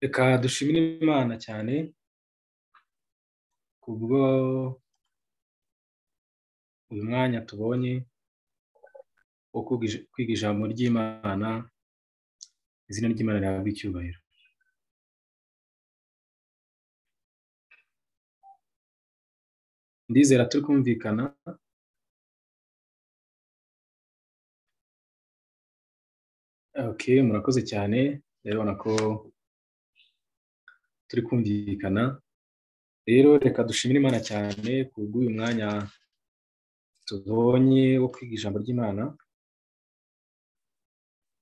Reka dushimire Imana cyane kubwo uyu mwanya tubonye wo kwiga ijambo ry'Imana izina ry'Imana rihabwa icyubahiro ndizera turi kumvikana oke murakoze cyane urabibona ko turi kumvikana rero reka dushimire imana cyane kubw'uyu mwanya tubonye wo kwiga ijambo ry'imana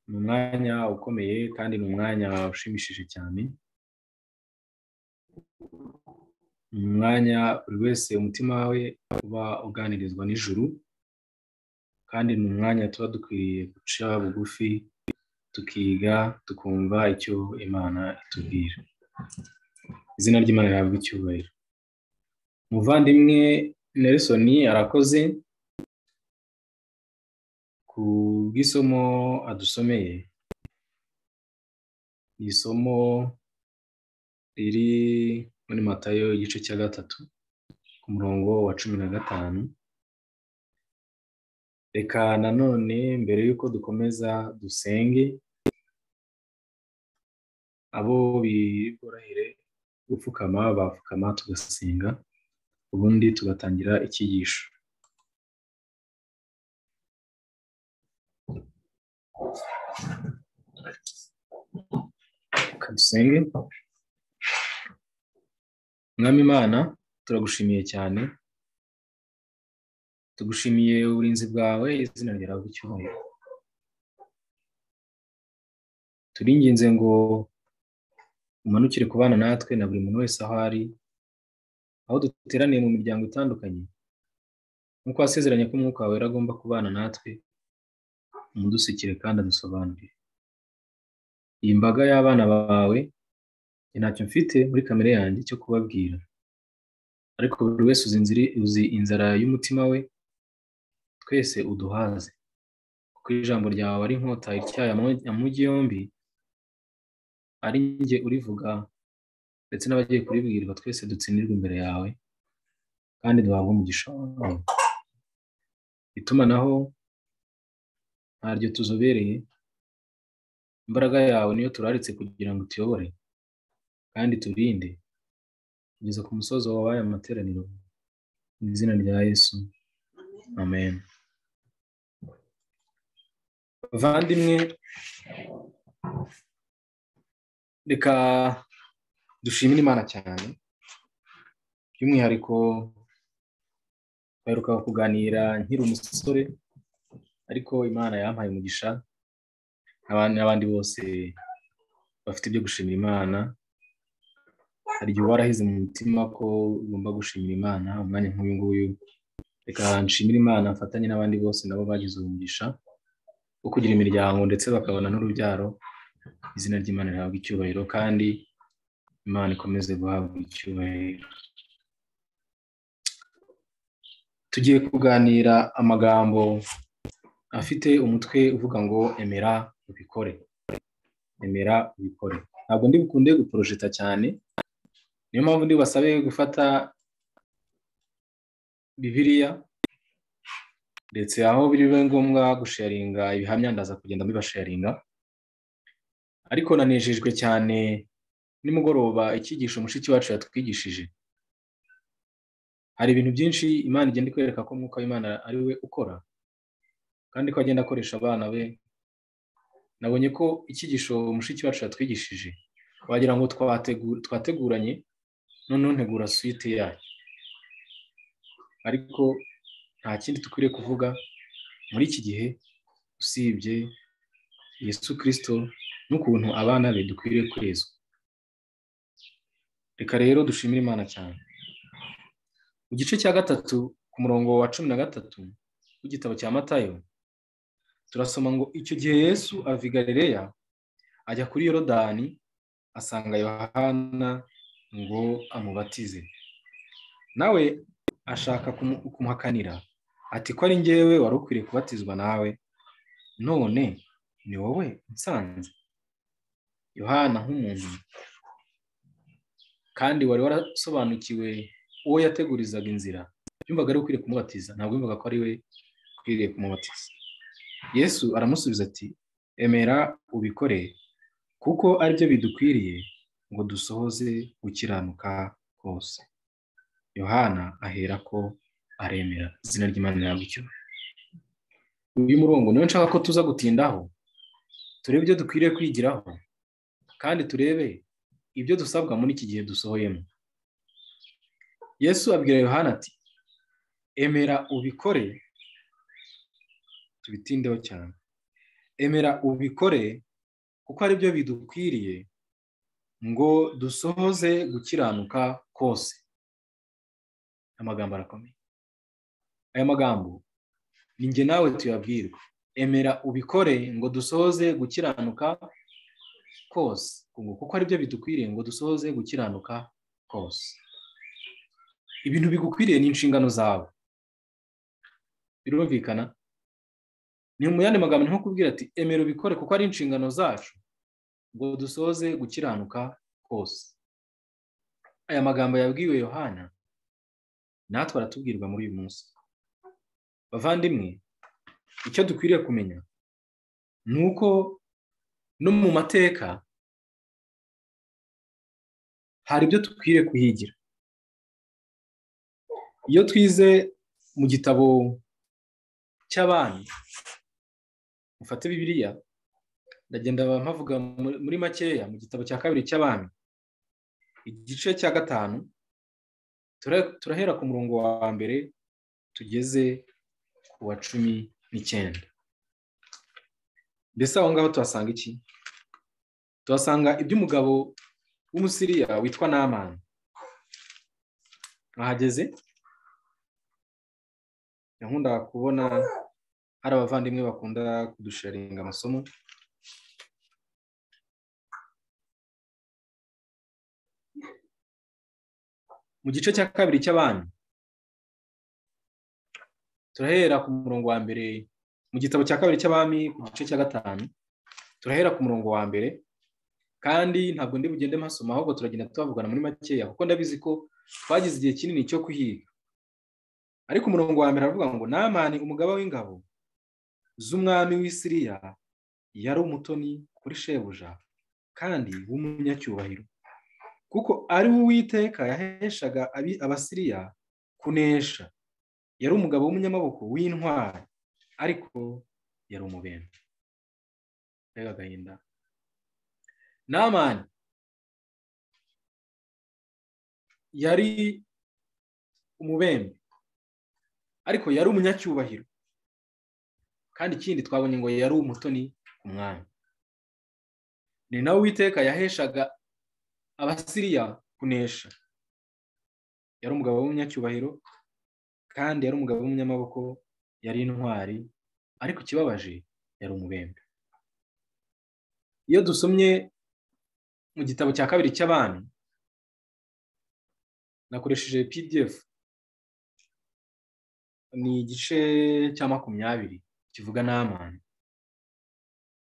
ni umwanya ukomeye kandi ni umwanya ushimishije cyane ni umwanya buri wese umutima we uba uganirizwa n'ijuru kandi ni umwanya tuba dukwiriye guca bugufi tukiga tukumva icyo imana itubwira izina ry'imana rihabwa icyubahiro umuvandimwe Nelson arakoze ku bw'isomo adusomeye ni isomo riri muri matayo igice cya gatatu ku murongo wa cumi na gatanu reka nanone mbere y'uko dukomeza dusenge abo biborohere gupfukama bapfukama tugasenga ubundi tugatangira icyigisho reka dusenge mwami imana turagushimiye cyane tugushimiye uburinzi bwawe izina ryawe icyubahiro turinginze ngo umanukire ku bana natwe na buri muntu wese aho ari aho duteraniye mu miryango itandukanye nk'uko wasezeranye ko umwuka wawe agomba kubana natwe umudusukire kandi adusobanurire iyi mbaga y'abana bawe ntacyo mfite muri kamere yanjye cyo kubabwira ariko buri wese uzi inzara y'umutima we twese uduhaze kuko ijambo ryawe ari inkota ityaye amujyi yombi ari njye urivuga ndetse n'abagiye kuribwirwa twese dutsindirwa imbere yawe kandi duhabwe umugisha wawe itumanaho ntaryo tuzobereye imbaraga yawe niyo turaritse kugira ngo tuyobore kandi turinde kugeza ku musozo w'aya materaniro mu izina rya yesu amen bavandimwe reka dushimire imana cyane by'umwihariko baheruka kuganira nkiri umusore ariko imana yampaye umugisha n'abandi bose bafite ibyo gushimira imana hari igihe uba warahize mu mutima ko ugomba gushimira imana umwanya nk'uyu nguyu reka nshimire imana mfatanye n'abandi bose nabo bagize umugisha wo kugira imiryango ndetse bakabona n'urubyaro izina ry'imana rihabwa icyubahiro kandi imana ikomeze guhabwa icyubahiro tugiye kuganira amagambo afite umutwe uvuga ngo emera ubikore emera ubikore ntabwo ndi bukunde guporojeta cyane niyo mpamvu ndi bubasabe gufata bibiriya ndetse aho biri ngombwa gusharinga ibihamya ndaza kugenda mbibasharinga ariko nanejejwe cyane nimugoroba icyigisho mushiki wacu yatwigishije hari ibintu byinshi imana igenda ikwereka ko umwuka w'imana ari we ukora kandi ko agenda akoresha abana be nabonye ko icyigisho mushiki wacu yatwigishije wagira ngo twateguranye noneho ntegura suite yayo ariko nta kindi dukwiriye kuvuga muri iki gihe usibye yesu kirisito n'ukuntu abana be dukwiriye kwezwa reka rero dushimire imana cyane mu gice cya gatatu ku murongo wa cumi na gatatu w'igitabo cya matayo turasoma ngo icyo gihe yesu ava galileya ajya kuri yorodani asanga yohana ngo amubatize nawe ashaka kumuhakanira ati ko ari ngewe wari ukwiriye kubatizwa nawe none ni wowe nsanze yohana nk'umuntu kandi wari warasobanukiwe uwo yategurizaga inzira yumvaga ari ukwiriye kumubatiza ntabwo yumvaga ko ari we ukwiriye kumubatiza yesu aramusubiza ati emera ubikore kuko aribyo bidukwiriye ngo dusohoze gukiranuka kose yohana ahera ko aremera izina ry'imana nyabyo uyu murongo niyo nshaka ko tuza gutindaho turebe ibyo dukwiriye kwigiraho kandi turebe ibyo dusabwa muri iki gihe dusohoyemo yesu abwira yohana ati emera ubikore tubitindeho cyane emera ubikore kuko ari byo bidukwiriye ngo dusohoze gukiranuka kose amagambo arakomeye aya magambo ni njye nawe tuyabwirwa emera ubikore ngo dusohoze gukiranuka kose kuko ari byo bidukwiriye ngo dusohoze gukiranuka kose ibintu bigukwiriye ni inshingano zawe birumvikana ni mu yandi magambo nko kubwira ati emera ubikore kuko ari inshingano zacu ngo dusoze gukiranuka kose aya magambo yabwiwe yohana natwe aratubwirwa muri uyu munsi bavandimwe icyo dukwiriye kumenya ni uko no mu mateka hari ibyo dukwiriye kuhigira iyo twize mu gitabo cy'abana mufate bibiriya ndagenda mpavuga muri makeya mu gitabo cya kabiri cy'abana igice cya gatanu turahera ku murongo wa mbere tugeze ku wa cumi n'icyenda mbese aho ngaho tuhasanga iki tuhasanga iby'umugabo w'umusiriya witwa n'amani ahageze nkundaga kubona hari abavandimwe bakunda kudusharinga amasomo mu gice cya kabiri cy'abana turahera ku murongo wa mbere mu gitabo cya kabiri cy'abami ku gice cya gatanu turahera ku murongo wa mbere kandi ntabwo ndi bugende mpasoma ahubwo turagenda tubavugana muri makeya kuko ndabizi ko twagize igihe kinini cyo kuhiga ariko umurongo wa mbere aravuga ngo namani umugaba w'ingabo z'umwami w'isiriya yari umutoni kuri shebuja kandi w'umunyacyubahiro kuko ari we uwiteka yaheshaga abasiriya kunesha yari umugabo w'umunyamaboko w'intwari ariko yari umubembe reba agahinda namani yari umubembe ariko yari umunyacyubahiro kandi ikindi twabonye ngo yari umutoni ku mwanya ni nawe uwiteka yaheshaga abasiriya kunesha yari umugabo w'umunyacyubahiro kandi yari umugabo w'umunyamaboko yari intwari ariko ikibabaje yari umubembe iyo dusomye mu gitabo cya kabiri cy'abami nakoresheje pdf ni igice cya makumyabiri kivuga n'amani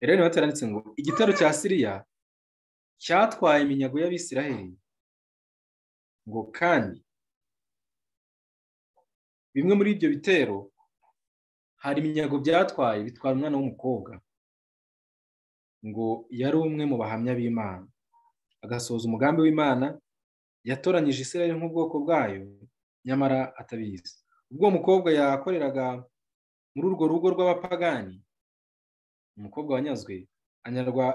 rero niba cyaranditse ngo igitero cya siriya cyatwaye iminyago y'abisiraheli ngo kandi bimwe muri ibyo bitero hari iminyago byatwaye bitwara umwana w'umukobwa ngo yari umwe mu bahamya b'imana agasoza umugambi w'imana yatoranyije isiraheli nk'ubwoko bwayo nyamara atabizi ubwo mukobwa yakoreraga muri urwo rugo rw'abapagani umukobwa wanyazwe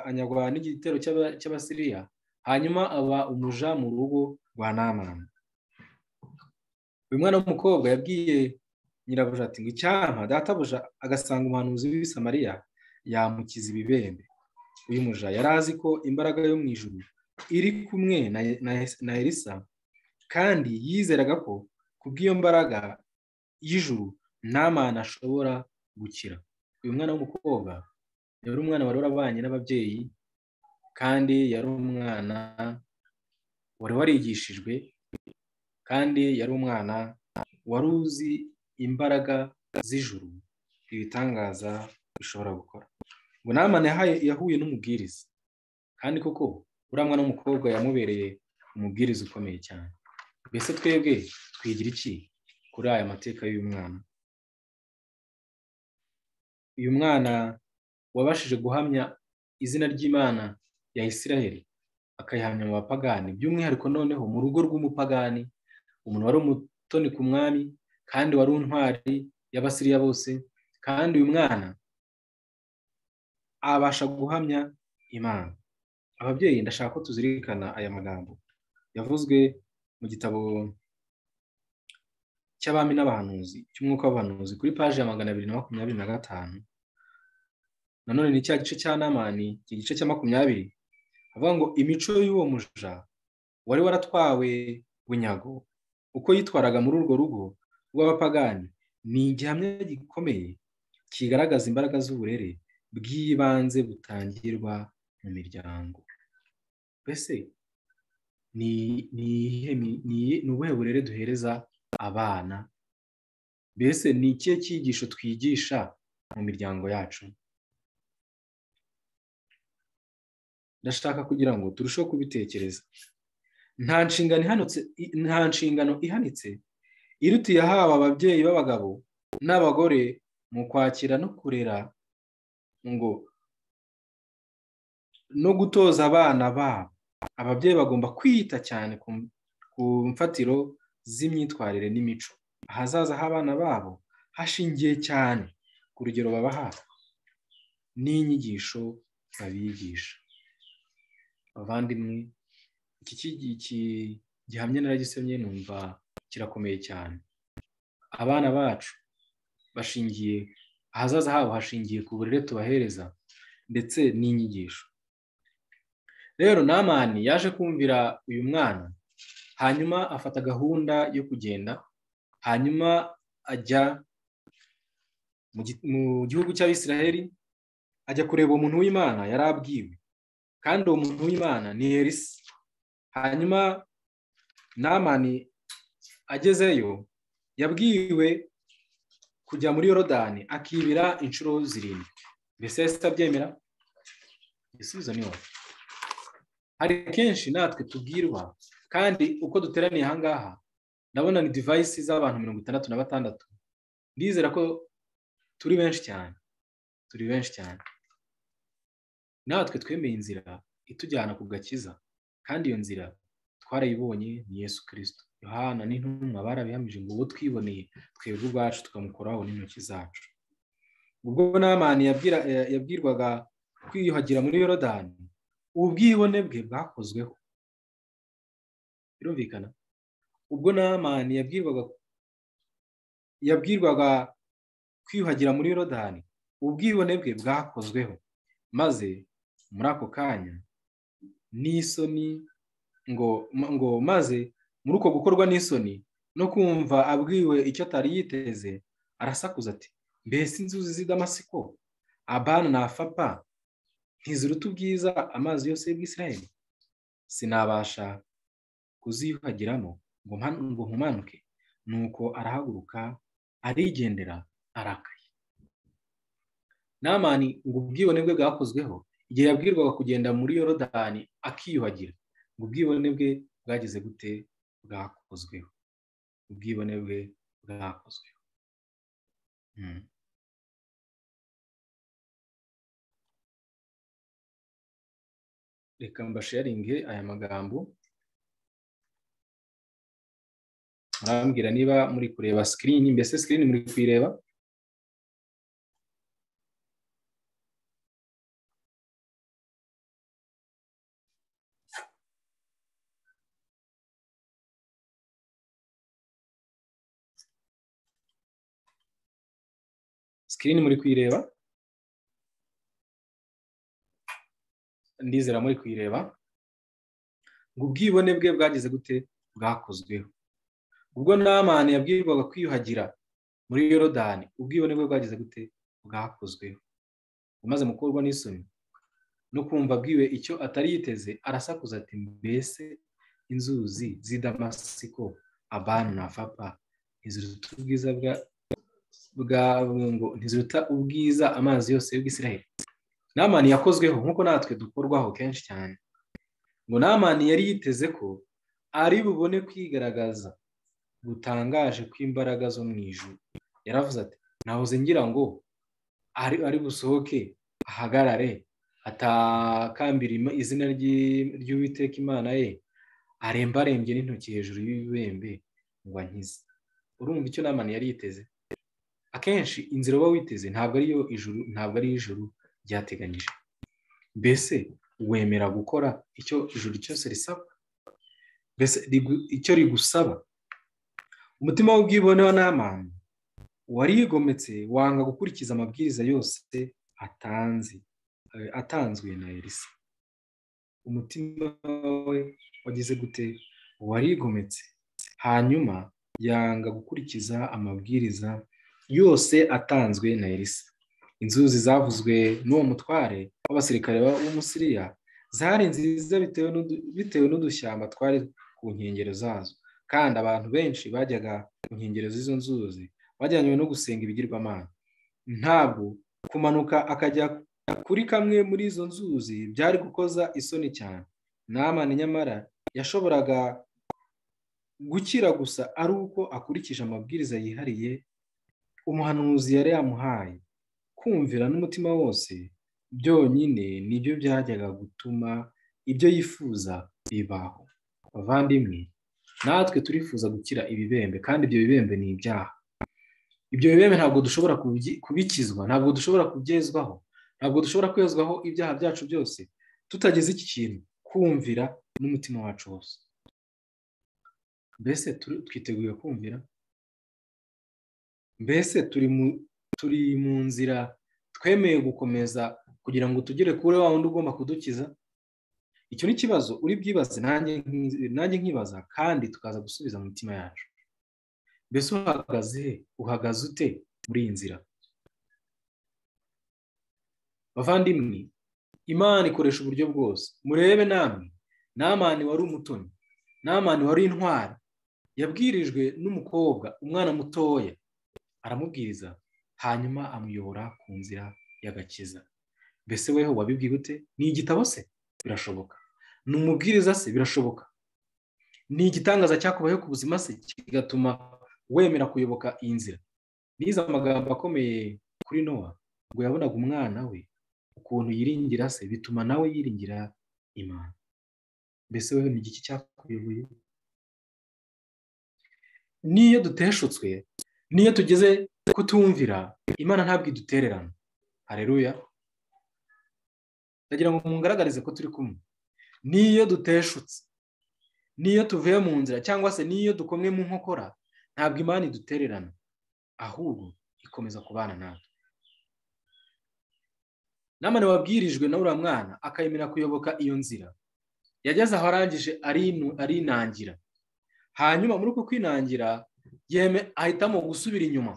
anyagwa n'igitero cy'abasiriya hanyuma aba umuja mu rugo rwa namani uyu mwana w'umukobwa yabwiye nyirabuja ati ngo icyampa databuja agasanga umuhanuzi w'ibisamariya yamukiza ibibembe uyu muja yari azi ko imbaraga yo mu ijuru iri kumwe na elisa kandi yizeraga ko kubw'iyo mbaraga y'ijuru nta mwana ashobora gukira uyu mwana w'umukobwa yari umwana wari warabanye n'ababyeyi kandi yari umwana wari warigishijwe kandi yari umwana wari uzi imbaraga z'ijuru ibitangaza bishobora gukora ngo nta mwana yahuye n'umubwiriza kandi koko uriya mwana w'umukobwa yamubereye umubwiriza ukomeye cyane mbese twebwe twigira iki kuri aya mateka y'umwana uyu mwana wabashije guhamya izina ry'imana ya isiraheli akayihamya mu bapagani by'umwihariko noneho mu rugo rw'umupagani umuntu wari umutoni ku mwami kandi wari untwari y'abasiriya bose kandi uyu mwana abasha guhamya imana ababyeyi ndashaka ko tuzirikana aya magambo yavuzwe mu gitabo cy'abami n'abahanuzi cy'umwuka w'abahanuzi kuri paji ya magana abiri na makumyabiri na gatanu nanone ni cya gice cya namani iki gice cya makumyabiri havuga ngo imico y'uwo muja wari waratwawe bunyago uko yitwaraga muri urwo rugo rw'abapagani ni igihamya gikomeye kigaragaza imbaraga z'uburere bw'ibanze butangirwa mu miryango mbese ni ubuhe burere duhereza abana mbese ni ikihe cyigisho twigisha mu miryango yacu ndashaka kugira ngo turusheho kubitekereza nta nshingano ihanitse irutiye haba ababyeyi b'abagabo n'abagore mu kwakira no kurera ngo no gutoza abana babo ababyeyi bagomba kwita cyane ku mfatiro z'imyitwarire n'imico ahazaza h'abana babo hashingiye cyane ku rugero babaha n'inyigisho babigisha abavandimwe iki gihamya naragisemye numva kirakomeye cyane abana bacu bashingiye ahazaza habo hashingiye ku burere tubahereza ndetse n'inyigisho rero namani yaje kumvira uyu mwana hanyuma afata gahunda yo kugenda hanyuma ajya mu gihugu cy'abisiraheli ajya kureba umuntu w'imana yari abwiwe kandi uwo muntu w'imana ni erisi hanyuma namani agezeyo yabwiwe kujya muri yorodani akibira inshuro zirindwi mbese yahise atabyemera igisubizo ni wowe hari kenshi natwe tubwirwa kandi uko duteraniye ahangaha ndabona ni divayisi z'abantu mirongo itandatu na batandatu ndizera ko turi benshi cyane turi benshi cyane natwe twemeye inzira itujyana ku gakiza kandi iyo nzira twarayibonye ni yesu kirisito yohana n'intumwa barabihamije ngo uwo twiboneye twebwe ubwacu tukamukoraho n'intoki zacu ubwo n'amani yabwirwaga kwiyuhagira muri yorodani ubwibone bwe bwakozweho birumvikana ubwo n'amani yabwirwaga yabwirwaga kwiyuhagira muri yorodani ubwibone bwe bwakozweho maze muri ako kanya n'isoni ngo ngo maze muri uko gukorwa n'isoni no kumva abwiwe icyo atari yiteze arasakuza ati mbese inzuzi z'i damasiko abana na fapa ntiziruta ubwiza amazi yose y'ubwisirayeli sinabasha kuziyuhagiramo ngo nkumanuke nuko arahaguruka arigendera arakaye namani ngo ubwibone bwe bwakozweho igihe yabwirwaga kugenda muri yorodani akiyuhagira ngo ubwibone bwe bwageze gute bwakozweho ubwibone bwe bwakozweho reka mbasharinge aya magambo murambwira niba muri kureba sikirini mbese sikirini muri kuyireba sikirini muri kuyireba ndizera muri kuyireba ngo ubwibone bwe bwageze gute bwakozweho ubwo namani yabwirwaga kwiyuhagira muri yorodani ubwibone bwe bwageze gute bwakozweho umaze gukorwa n'isoni no kumva abwiwe icyo atari yiteze arasakuza ati mbese inzuzi z'i damasiko abana na fapa ntiziruta ubwiza bwa ngo ntiziruta ubwiza amazi yose y'ubwisiraheli namani yakozweho nk'uko natwe dukorwaho kenshi cyane ngo namani yari yiteze ko ari bubone kwigaragaza gutangaje kw'imbaraga zo mu ijuru yaravuze ati nahoze ngira ngo ari ari busohoke ahagarare atakambira izina ry'uwiteka imana ye arembarembye n'intoki hejuru y'ibibembe ngo ankize urumva icyo namani yari yiteze akenshi inzira uba witeze ntabwo ariyo ijuru ntabwo ari ijuru ryateganyije mbese wemera gukora icyo ijuru cyose risaba mbese icyo rigusaba umutima w'ubwibone wa namani warigometse wanga gukurikiza amabwiriza yose atanze atanzwe na elisa umutima we wagize gute warigometse hanyuma yanga gukurikiza amabwiriza yose atanzwe na elisa inzuzi zavuzwe n'uwo mutware w'abasirikare b'umusiriya zari nziza bitewe n'udushyamba twari ku nkengero zazo kandi abantu benshi bajyaga ku nkengero z'izo nzuzi bajyanywe no gusenga ibigirwamana ntabwo kumanuka akajya kuri kamwe muri izo nzuzi byari gukoza isoni cyane namani nyamara yashoboraga gukira gusa ari uko akurikije amabwiriza yihariye umuhanuzi yari yamuhaye kumvira n'umutima wose byonyine nibyo byajyaga gutuma ibyo yifuza bibaho abavandimwe natwe turifuza gukira ibibembe kandi ibyo bibembe ni ibyaha ibyo bibembe ntabwo dushobora kubikizwa ntabwo dushobora kubyezwaho ntabwo dushobora kwezwaho ibyaha byacu byose tutageze iki kintu kumvira n'umutima wacu wose mbese twiteguye kumvira mbese turi mu nzira twemeye gukomeza kugira ngo tugere kuri wa wundi ugomba kudukiza icyo ni ikibazo uri bwibaze nanjye nkibaza kandi tukaza gusubiza mu mitima yacu mbese uhagaze uhagaze ute muri iyi nzira bavandimwe imana ikoresha uburyo bwose murebe namwe namani wari umutoni namani wari intwari yabwirijwe n'umukobwa umwana mutoya aramubwiriza hanyuma amuyobora ku nzira y'agakiza mbese weho wabibwiye ute ni igitabo se birashoboka ni umubwiriza se birashoboka ni igitangaza cyakubayeho ku buzima se kigatuma wemera kuyoboka iyi nzira nize amagambo akomeye kuri nowa ngo yabonaga umwana we ukuntu yiringira se bituma nawe yiringira imana mbese wewe ni igiki cyakuyoboye n'iyo duteshutswe n'iyo tugeze kutumvira imana ntabwo idutererana hareruya ndagira ngo mungaragarize ko turi kumwe n'iyo duteshutse n'iyo tuvuye mu nzira cyangwa se n'iyo dukomwe mu nkokora ntabwo imana idutererana ahubwo ikomeza kubana natwe namane wabwirijwe na uriya mwana akayemera kuyoboka iyo nzira yageze aho arangije arinangira hanyuma muri uku kwinangira ahitamo gusubira inyuma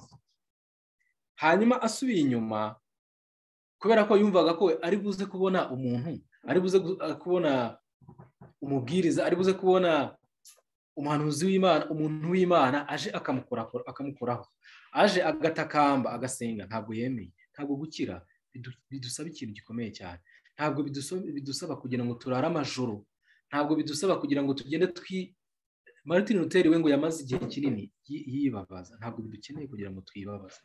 hanyuma asubira inyuma kubera ko yumvaga ko ari buze kubona umuntu ari buze kubona umubwiriza ari buze kubona umuhanuzi w'imana umuntu w'imana aje akamukoraho aje agatakamba agasenga ntabwo yemeye ntabwo gukira bidusaba ikintu gikomeye cyane ntabwo bidusaba kugira ngo turare amajoro ntabwo bidusaba kugira ngo tugende twi martin luther we ngo yamaze igihe kinini yibabaza ntabwo bidukeneye kugira ngo twibabaze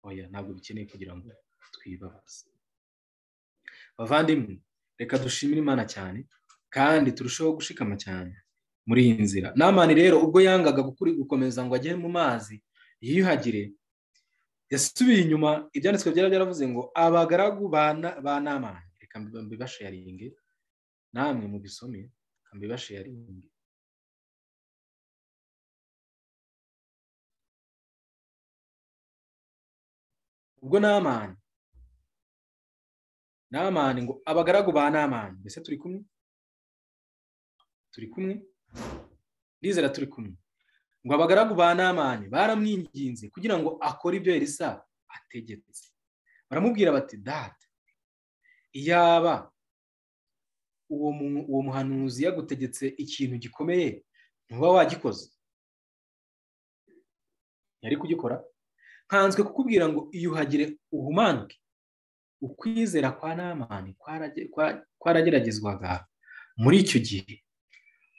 oya ntabwo dukeneye kugira ngo twibabaze bavandimwe reka dushimire imana cyane kandi turusheho gushikama cyane muri iyi nzira namani rero ubwo yangaga gukomeza ngo ajye mu mazi yiyuhagire yasubiye inyuma ibyanditswe byari byaravuze ngo abagaragu ba namani reka mbibasharinge namwe mu bisome mbibasharinge ubwo namani namani ngo abagaragu ba namani mbese turi kumwe turi kumwe ndizera turi kumwe ngo abagaragu ba namani baramwinginze kugira ngo akore ibyo Elisa ategetse baramubwira bati data iyaba uwo muhanuzi yagutegetse ikintu gikomeye ntuba wagikoze yari kugikora nkanzwe kukubwira ngo iyuhagire uhumanuke ukwizera kwa namani kwarageragezwaga muri icyo gihe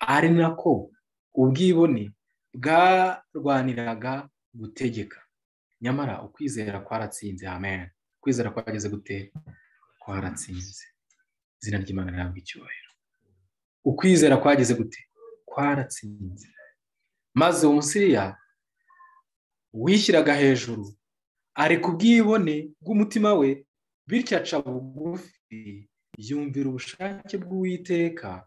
ari nako ubwibone bwarwaniraga gutegeka nyamara ukwizera kwaratsinze amen ukwizera kwageze gute kwaratsinze izina ry'imana rihabwa icyubahiro ukwizera kwageze gute kwaratsinze maze uwo musiriya wishyiraga hejuru areka ubwibone bw'umutima we bityo aca bugufi yumvira ubushake bw'uwiteka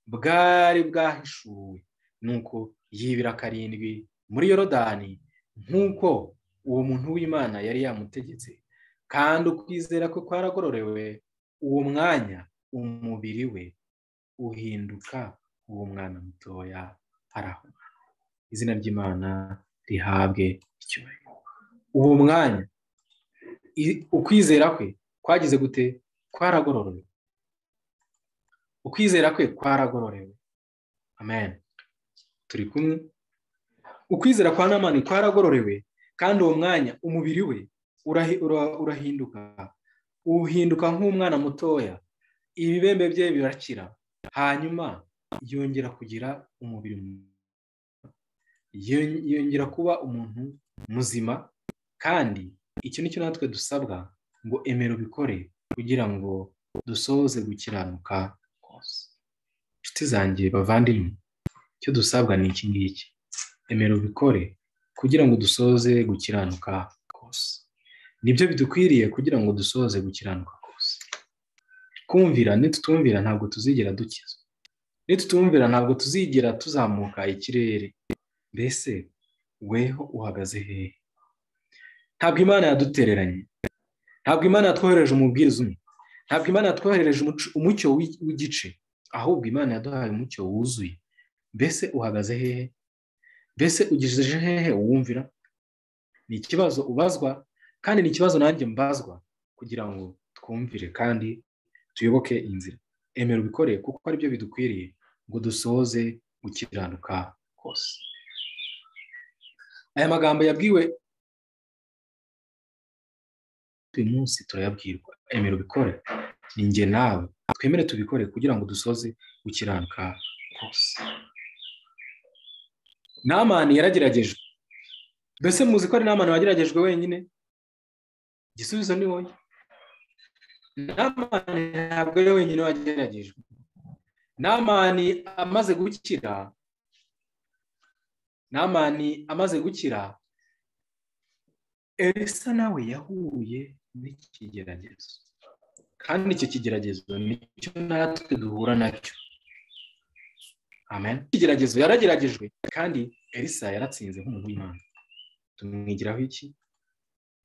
bwari bwahishuwe nuko yibira karindwi muri yorodani nk'uko uwo muntu w'imana yari yamutegetse kandi ukwizera ko kwaragororewe uwo mwanya umubiri we uhinduka uwo mwana mutoya arahuma izina ry'imana rihabwe icyubahiro uwo mwanya ukwizera kwe kwagize gute kwaragororewe ukwizera kwe kwaragororewe amen turi kumwe ukwizera kwa namani kwaragororewe kandi uwo mwanya umubiri we urahinduka uhinduka nk'umwana mutoya ibibembe bye birakira hanyuma yongera kugira umubiri yongera kuba umuntu muzima kandi icyo ni cyo natwe dusabwa ngo emero bikore kugira ngo dusoze gukiranuka kose inshuti zanjye bavandimwe icyo dusabwa ni iki ngiki emero bikore kugira ngo dusoze gukiranuka kose nibyo bidukwiriye kugira ngo dusoze gukiranuka kose kumvira nitutumvira ntabwo tuzigera dukizwa nitutumvira ntabwo tuzigera tuzamuka ikirere mbese weho uhagaze hehe ntabwo imana yadutereranye ntabwo imana yatwohereje umubwiriza umwe ntabwo imana yatwohereje umucyo w'igice ahubwo imana yaduhaye umucyo wuzuye mbese uhagaze hehe mbese ugejeje hehe uwumvira ni ikibazo ubazwa kandi ni ikibazo nanjye mbazwa kugira ngo twumvire kandi tuyoboke inzira emera ubikoreye kuko ari byo bidukwiriye ngo dusoze gukiranuka kose aya magambo yabwiwe uyu munsi turayabwirwa emera ubikore ni njye nawe twemere tubikore kugira ngo dusoze gukiranuka kose namani yarageragejwe mbese muzi ko ari namani wageragejwe wenyine igisubizo ni wowe namani ntabwo ari wenyine wageragejwe namani amaze gukira namani amaze gukira elisa nawe yahuye n'ikigeragezo kandi icyo kigeragezo nicyo natwe duhura nacyo amen ikigeragezo yarageragejwe kandi elisa yaratsinze nk'umuntu w'imana tumwigiraho iki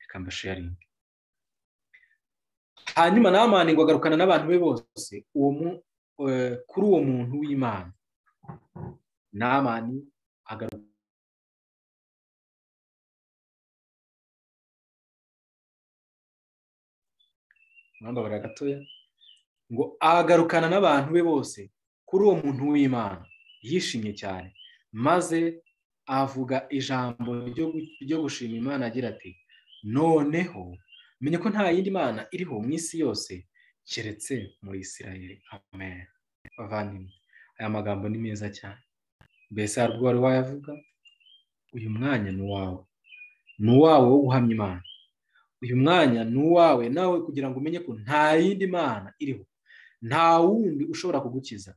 reka mbasharinge hanyuma namani ngo agarukana n'abantu be bose kuri uwo muntu w'imana namani agaruka mwambabara gatoya ngo agarukana n'abantu be bose kuri uwo muntu w'imana yishimye cyane maze avuga ijambo ryo gushima imana agira ati noneho menye ko nta yindi mana iriho mu isi yose keretse muri isirayeli amen bavandimwe aya magambo ni meza cyane mbese hari ubwo wari wayavuga uyu mwanya ni uwawe ni uwawe wo guhamya imana uyu mwanya ni uwawe nawe kugira ngo umenye ko nta yindi mana iriho nta wundi ushobora kugukiza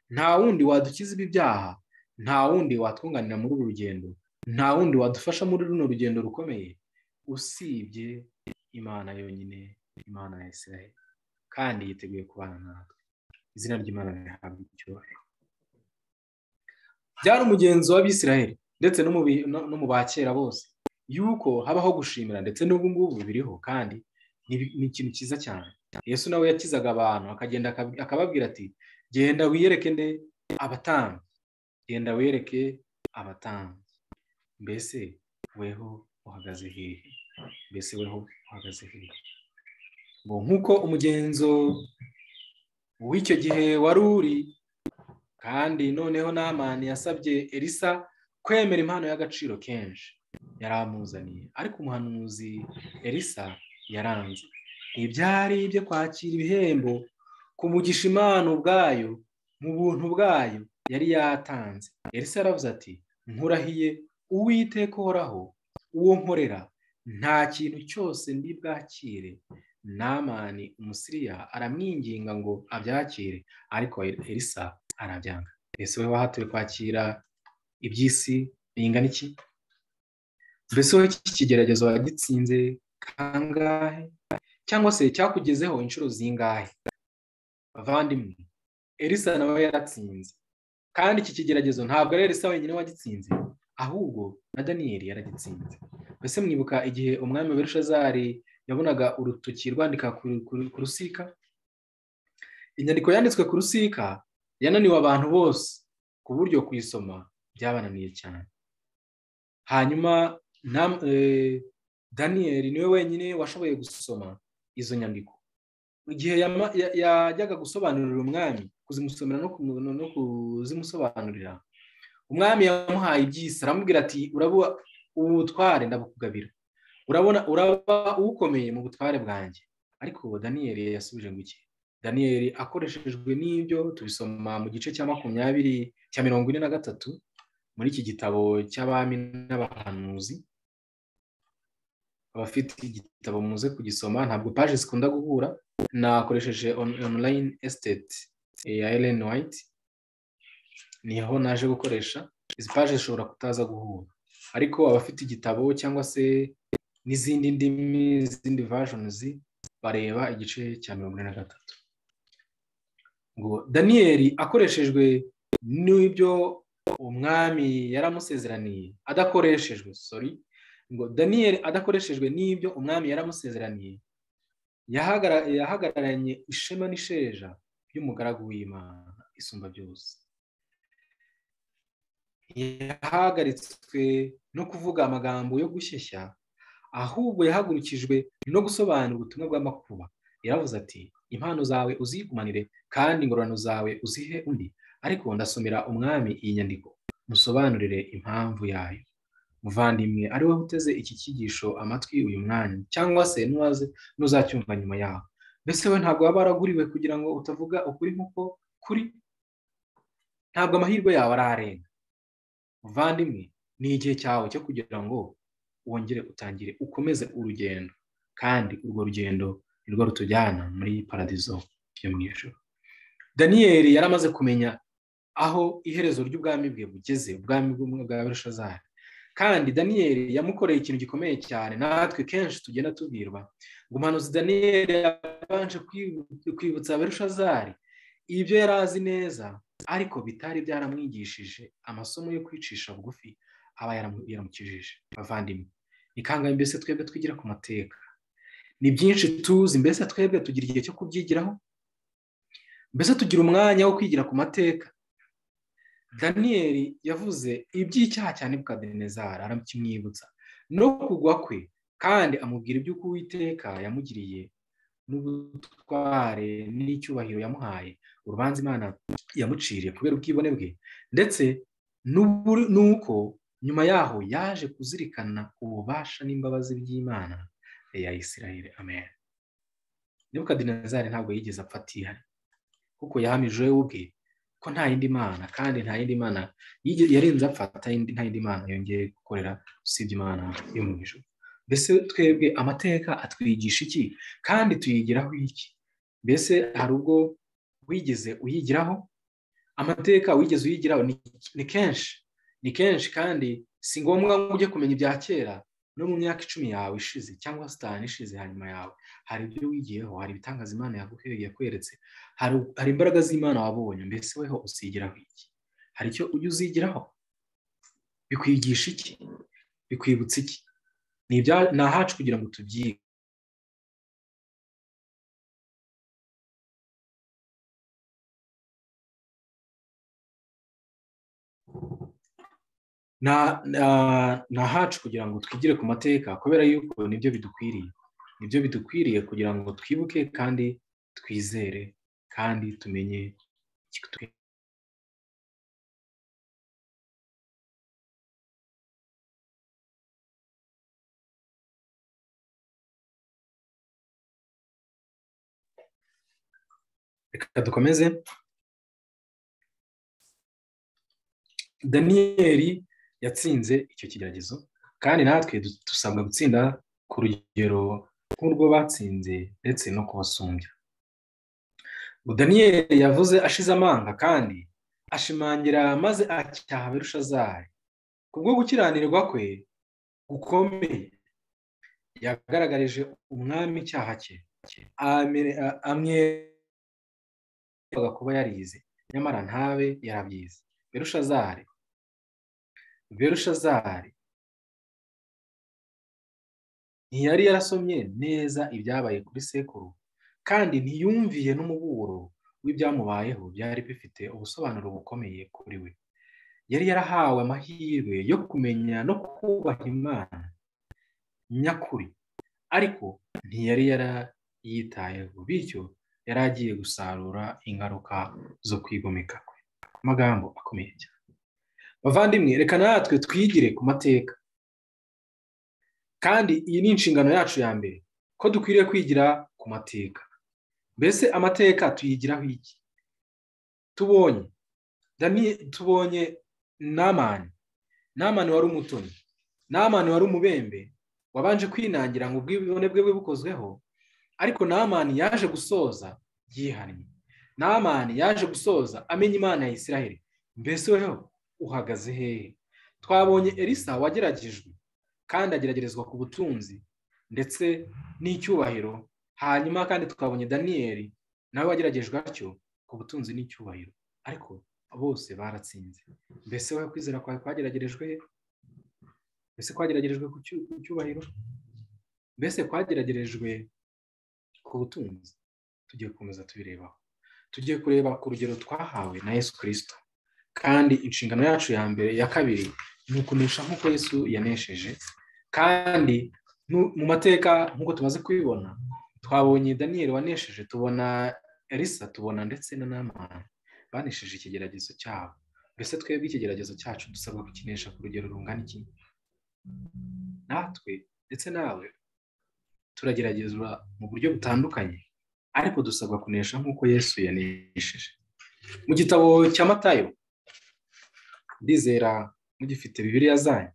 nta wundi wadukiza ibi byaha nta wundi watwunganira muri uru rugendo nta wundi wadufasha muri runo rugendo rukomeye usibye imana yonyine imana ya israel kandi yiteguye kubana natwe izina ry'imana rihabwa icyubahiro byari umugenzo w'abisiraheli ndetse no mu bakera bose yuko habaho gushimira ndetse n'ubu ngubu biriho kandi ni ikintu cyiza cyane yesu nawe yakizaga abantu akagenda akababwira ati genda wiyereke nde abatambyi genda wiyereke abatambyi mbese weho uhagaze hehe mbese weho uhagaze hehe ngo nk'uko umugenzo w'icyo gihe wari uri kandi noneho namani yasabye elisa kwemera impano y'agaciro kenshi yari amuzaniye ariko umuhanuzi elisa yaranze ntibyari ibyo kwakira ibihembo ku mugisha imana ubwayo mu buntu bwayo yari yatanze elisa aravuze ati nkurahiye uwiteka uhoraho uwo nkorera nta kintu cyose ndi bwakire namani umusiriya aramwinginga ngo abyakire ariko elisa arabyanga mbese wowe wahatuye kwakira iby'isi bingana iki mbese wowe iki kigeragezo wagitsinze kangahe cyangwa se cyakugezeho inshuro zingahe bavandimwe elisa nawe yaratsinze kandi iki kigeragezo ntabwo ari elisa wenyine wagitsinze ahubwo na daniyeli yaragitsinze mbese mwibuka igihe umwami berushazari yabonaga urutoki rwandika ku rusika inyandiko yanditswe ku rusika yananiwe abantu bose ku buryo kuyisoma byabananiye cyane hanyuma daniyeli niwe wenyine washoboye gusoma izo nyandiko igihe yajyaga gusobanurira umwami kuzimusomera no kuzimusobanurira umwami yamuhaye ibyisi aramubwira ati urabona ubutware ndabukugabira urabona uraba ukomeye mu butware bwanjye ariko daniyeli yasubije ngo iki daniyeli akoreshejwe n'ibyo tubisoma mu gice cya makumyabiri cya mirongo ine na gatatu muri iki gitabo cy'abami n'abahanuzi abafite igitabo muze kugisoma ntabwo paje zikunda guhura nakoresheje online esiteti ya Ellen White niho naje gukoresha izi paje zishobora kutaza guhura ariko abafite igitabo cyangwa se n'izindi ndimi z'izindi vajonizi bareba igice cya mirongo ine na gatatu ngo daniyeli akoreshejwe n'ibyo umwami yaramusezeraniye adakoreshejwe sori ngo daniyeli adakoreshejwe n'ibyo umwami yaramusezeraniye yahagararanye ishema n'isheja y'umugaragu w'imana isumba byose yahagaritswe no kuvuga amagambo yo gushyeshya ahubwo yahagurukijwe no gusobanura ubutumwa bw'amakuba yaravuze ati impano zawe uzigumanire kandi ingororano zawe uzihe undi ariko ndasomera umwami iyi nyandiko musobanurire impamvu yayo muvandimwe ari wowe uteze iki cyigisho amatwi uyu mwanya cyangwa se n'uzacyumva nyuma yawe mbese we ntabwo waba waraguriwe kugira ngo utavuga ukuri nk'uko kuri ntabwo amahirwe yawe ararenga muvandimwe ni igihe cyawe cyo kugira ngo wongere utangire ukomeze urugendo kandi urwo rugendo ni rwo rutujyana muri paradizo yo mu ijoro daniyeli yari amaze kumenya aho iherezo ry'ubwami bwe bugeze ubwami bwa berushazari kandi daniyeli yamukoreye ikintu gikomeye cyane natwe kenshi tugenda tubwirwa ngo umuhanuzi daniyeli yabanje kwibutsa berushazari ibyo yari azi neza ariko bitari byaramwigishije amasomo yo kwicisha bugufi aba yaramukijije bavandimwe ni kangahe mbese twebwe twigira ku mateka ni byinshi tuzi mbese twebwe tugira igihe cyo kubyigiraho mbese tugira umwanya wo kwigira ku mateka daniyeli yavuze iby'icyaha cya nebukadinezara aramukimwibutsa no kugwa kwe kandi amubwira iby'uko uwiteka yamugiriye n'ubutware n'icyubahiro yamuhaye urubanza imana yamuciriye kubera ubwibone bwe ndetse n'uko nyuma yaho yaje kuzirikana ububasha n'imbabazi by'imana ya isirayire amen nebukadinezari ntabwo yigeze apfa atihari kuko yahamije we ubwe ko nta yindi mana kandi nta yindi mana yarenze apfa nta yindi mana yongeye gukorera usibye imana yo mu ijoro mbese twebwe amateka atwigisha iki kandi tuyigiraho iki mbese hari ubwo wigeze uyigiraho amateka wigeze uyigiraho ni kenshi ni kenshi kandi si ngombwa ngo ujye kumenya ibya kera no mu myaka icumi yawe ishize cyangwa sitani ishize hanyuma yawe hari ibyo wigiyeho hari ibitangaza imana yakweretse hari imbaraga z'imana wabonye mbese weho uzigiraho iki hari icyo ujya uzigiraho bikwigisha iki bikwibutsa iki ni ahacu kugira ngo tubyige ni ahacu kugira ngo twigire ku mateka kubera yuko nibyo bidukwiriye nibyo bidukwiriye kugira ngo twibuke kandi twizere kandi tumenye reka dukomeze daniyeli yatsinze icyo kigeragezo kandi natwe dusabwa gutsinda ku rugero nk'urwo batsinze ndetse no kubasumbya daniyeli yavuze ashize amanga kandi ashimangira maze acyaha berushazaye kubwo gukiranirwa kwe gukomeye yagaragarije umwami icyaha cye amwereka kuba yarize nyamara ntabe yarabyize berushazari berushazari ntiyari yarasomye neza ibyabaye kuri sekuru kandi ntiyumviye n'umuburo w'ibyamubayeho byari bifite ubusobanuro bukomeye kuri we yari yarahawe amahirwe yo kumenya no kubaha imana nyakuri ariko ntiyari yarayitayeho bityo yari agiye gusarura ingaruka zo kwigomeka kwe amagambo akomeye cyane bavandimwe reka natwe twigire ku mateka kandi iyi ni inshingano yacu ya mbere ko dukwiriye kwigira ku mateka mbese amateka tuyigiraho iki tubonye tubonye namani namani wari umutoni namani wari umubembe wabanje kwinangira ngo ubwibone bwe bukozweho ariko namani yaje gusoza yihannye namani yaje gusoza amenya imana ya Isiraheli mbese weho uhagaze hehe twabonye elisa wageragejwe kandi ageragerezwa ku butunzi ndetse n'icyubahiro hanyuma kandi twabonye daniyeli nawe wageragejwe atyo ku butunzi n'icyubahiro ariko bose baratsinze mbese wowe kwizera kwawe kwageragerejwe mbese kwageragerejwe ku cyubahiro mbese kwageragerejwe ku butunzi tugiye gukomeza tubirebaho tugiye kureba ku rugero twahawe na yesu kirisito kandi inshingano yacu ya mbere ya kabiri ni ukunesha nk'uko yesu yanesheje kandi mu mateka nk'uko tumaze kubibona twabonye daniyeli wanesheje tubona elisa tubona ndetse na namani banesheje ikigeragezo cyabo mbese twebwe ikigeragezo cyacu dusabwa kukinesha ku rugero rungana iki natwe ndetse nawe turageragezwa mu buryo butandukanye ariko dusabwa kunesha nk'uko yesu yanesheje mu gitabo cya matayo ndizera mugifite bibiriya zanyu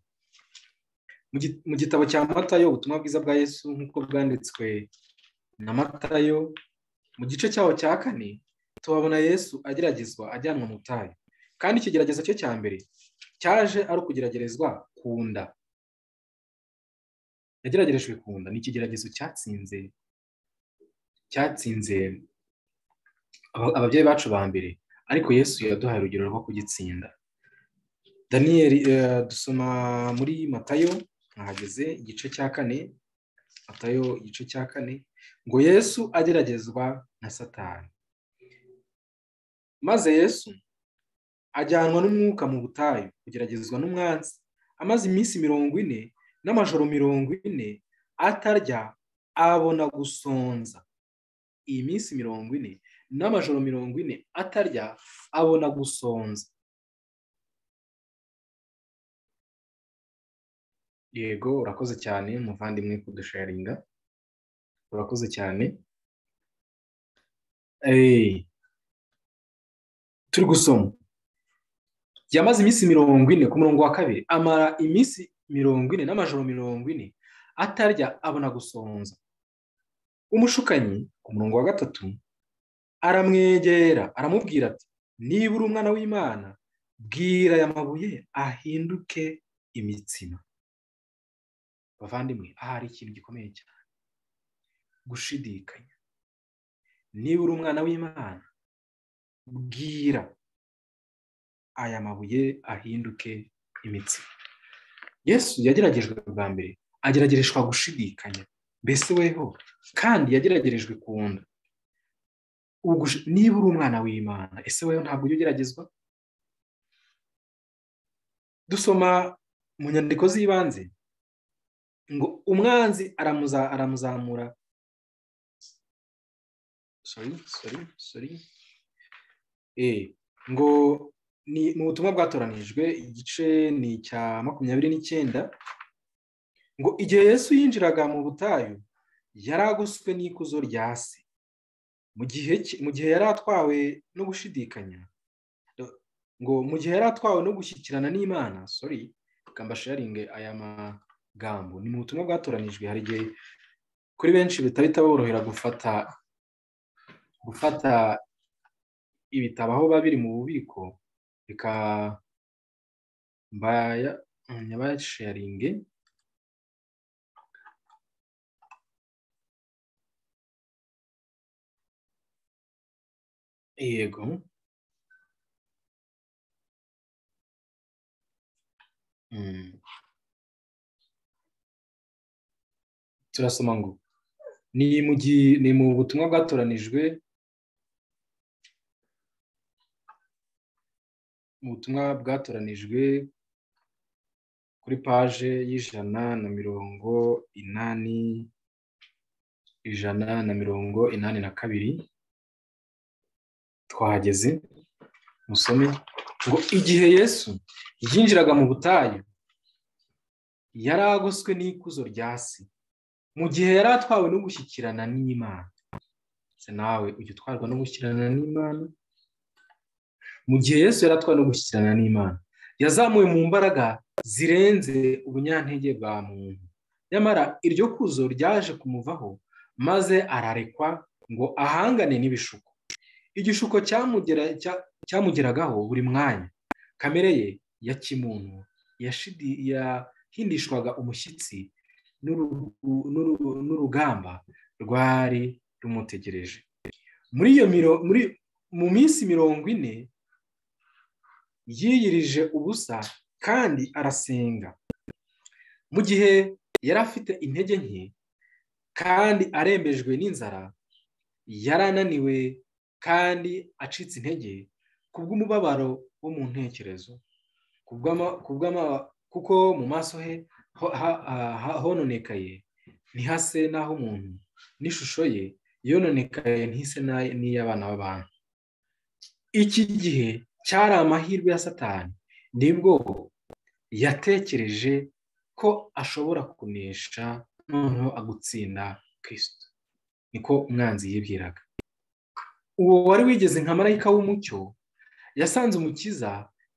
mu gitabo cya matayo ubutumwa bwiza bwa yesu nk'uko bwanditswe na matayo mu gice cyaho cya kane tuhabona yesu ageragezwa ajyanwa mu tayo kandi ikigeragezo cye cya mbere cyaje ari ukugeragerezwa ku nda yageragerejwe ku nda ni ikigeragezo cyatsinze cyatsinze ababyeyi bacu ba mbere ariko yesu yaduhaye urugero rwo kugitsinda daniyeli dusoma muri matayo ahageze igice cya kane matayo igice cya kane ngo yesu ageragezwa na satani maze yesu ajyanwa n'umwuka mu butayu kugeragezwa n'umwanzi amaze iminsi mirongo ine n'amajoro mirongo ine atarya abona gusonza iyi minsi mirongo ine n'amajoro mirongo ine atarya abona gusonza yego urakoze cyane muvandimwe kudusharinga urakoze cyane turi gusoma yamaze iminsi mirongo ine ku murongo wa kabiri amara iminsi mirongo ine n'amajoro mirongo ine atarya abona gusonza umushukanyi ku murongo wa gatatu aramwegera aramubwira ati niba uri umwana w'imana bwira aya mabuye ahinduke imitsima bavandimwe aha hari ikintu gikomeye cyane gushidikanya niba uri umwana w'imana bwira aya mabuye ahinduke imitsima yesu yageragejwe bwa mbere ageragereshwa gushidikanya mbese weho kandi yageragerejwe ku nda niba uri umwana w'imana ese weho ntabwo ujya ugeragezwa dusoma mu nyandiko z'ibanze ngo umwanzi aramuzamura sorry sorry sorry ngo ni mu butumwa bwatoranijwe igice ni icya makumyabiri n'icyenda ngo igihe yesu yinjiraga mu butayu yari agoswe n'ikuzo rya se mu gihe yari atwawe no gushidikanya ngo mu gihe yari atwawe no gushyikirana n'imana sorry kamba sharinge aya magambo ni mu butumwa bwatoranijwe hari igihe kuri benshi bitahita borohera gufata gufata ibitabo aho biba biri mu bubiko nyabasharinge yego turasoma ngo ni mu butumwa bwatoranijwe ubutumwa bwatoranijwe kuri paje y'ijana na mirongo inani ijana na mirongo inani na kabiri twahageze musome ngo igihe yesu yinjiraga mu butayu yari agoswe n'ikuzo rya se mu gihe yari atwawe no gushyikirana n'imana se nawe ujya utwarwa no gushyikirana n'imana mu gihe yesu yari atwawe no gushyikirana n'imana yazamuwe mu mbaraga zirenze ubunyantege bwa muntu nyamara iryo kuzo ryaje kumuvaho maze ararekwa ngo ahangane n'ibishuko igishuko cyamugeragaho buri mwanya kamere ye ya kimuntu yahindishwaga umushyitsi n'urugamba rwari rumutegereje muri iyo mu minsi mirongo ine yiyirije ubusa kandi arasenga mu gihe yari afite intege nke kandi arembejwe n'inzara yarananiwe kandi acitse intege kubw'umubabaro wo mu ntekerezo kuko mu maso he hononekaye ntihase n'aho umuntu n'ishusho ye yononekaye ntihise n'iy'abana b'abantu iki gihe cyari amahirwe ya satani nibwo yatekereje ko ashobora kunesha noneho agutsinda kirisito niko umwanzi yibwiraga uwo wari wigeze nka marayika w'umucyo yasanze umukiza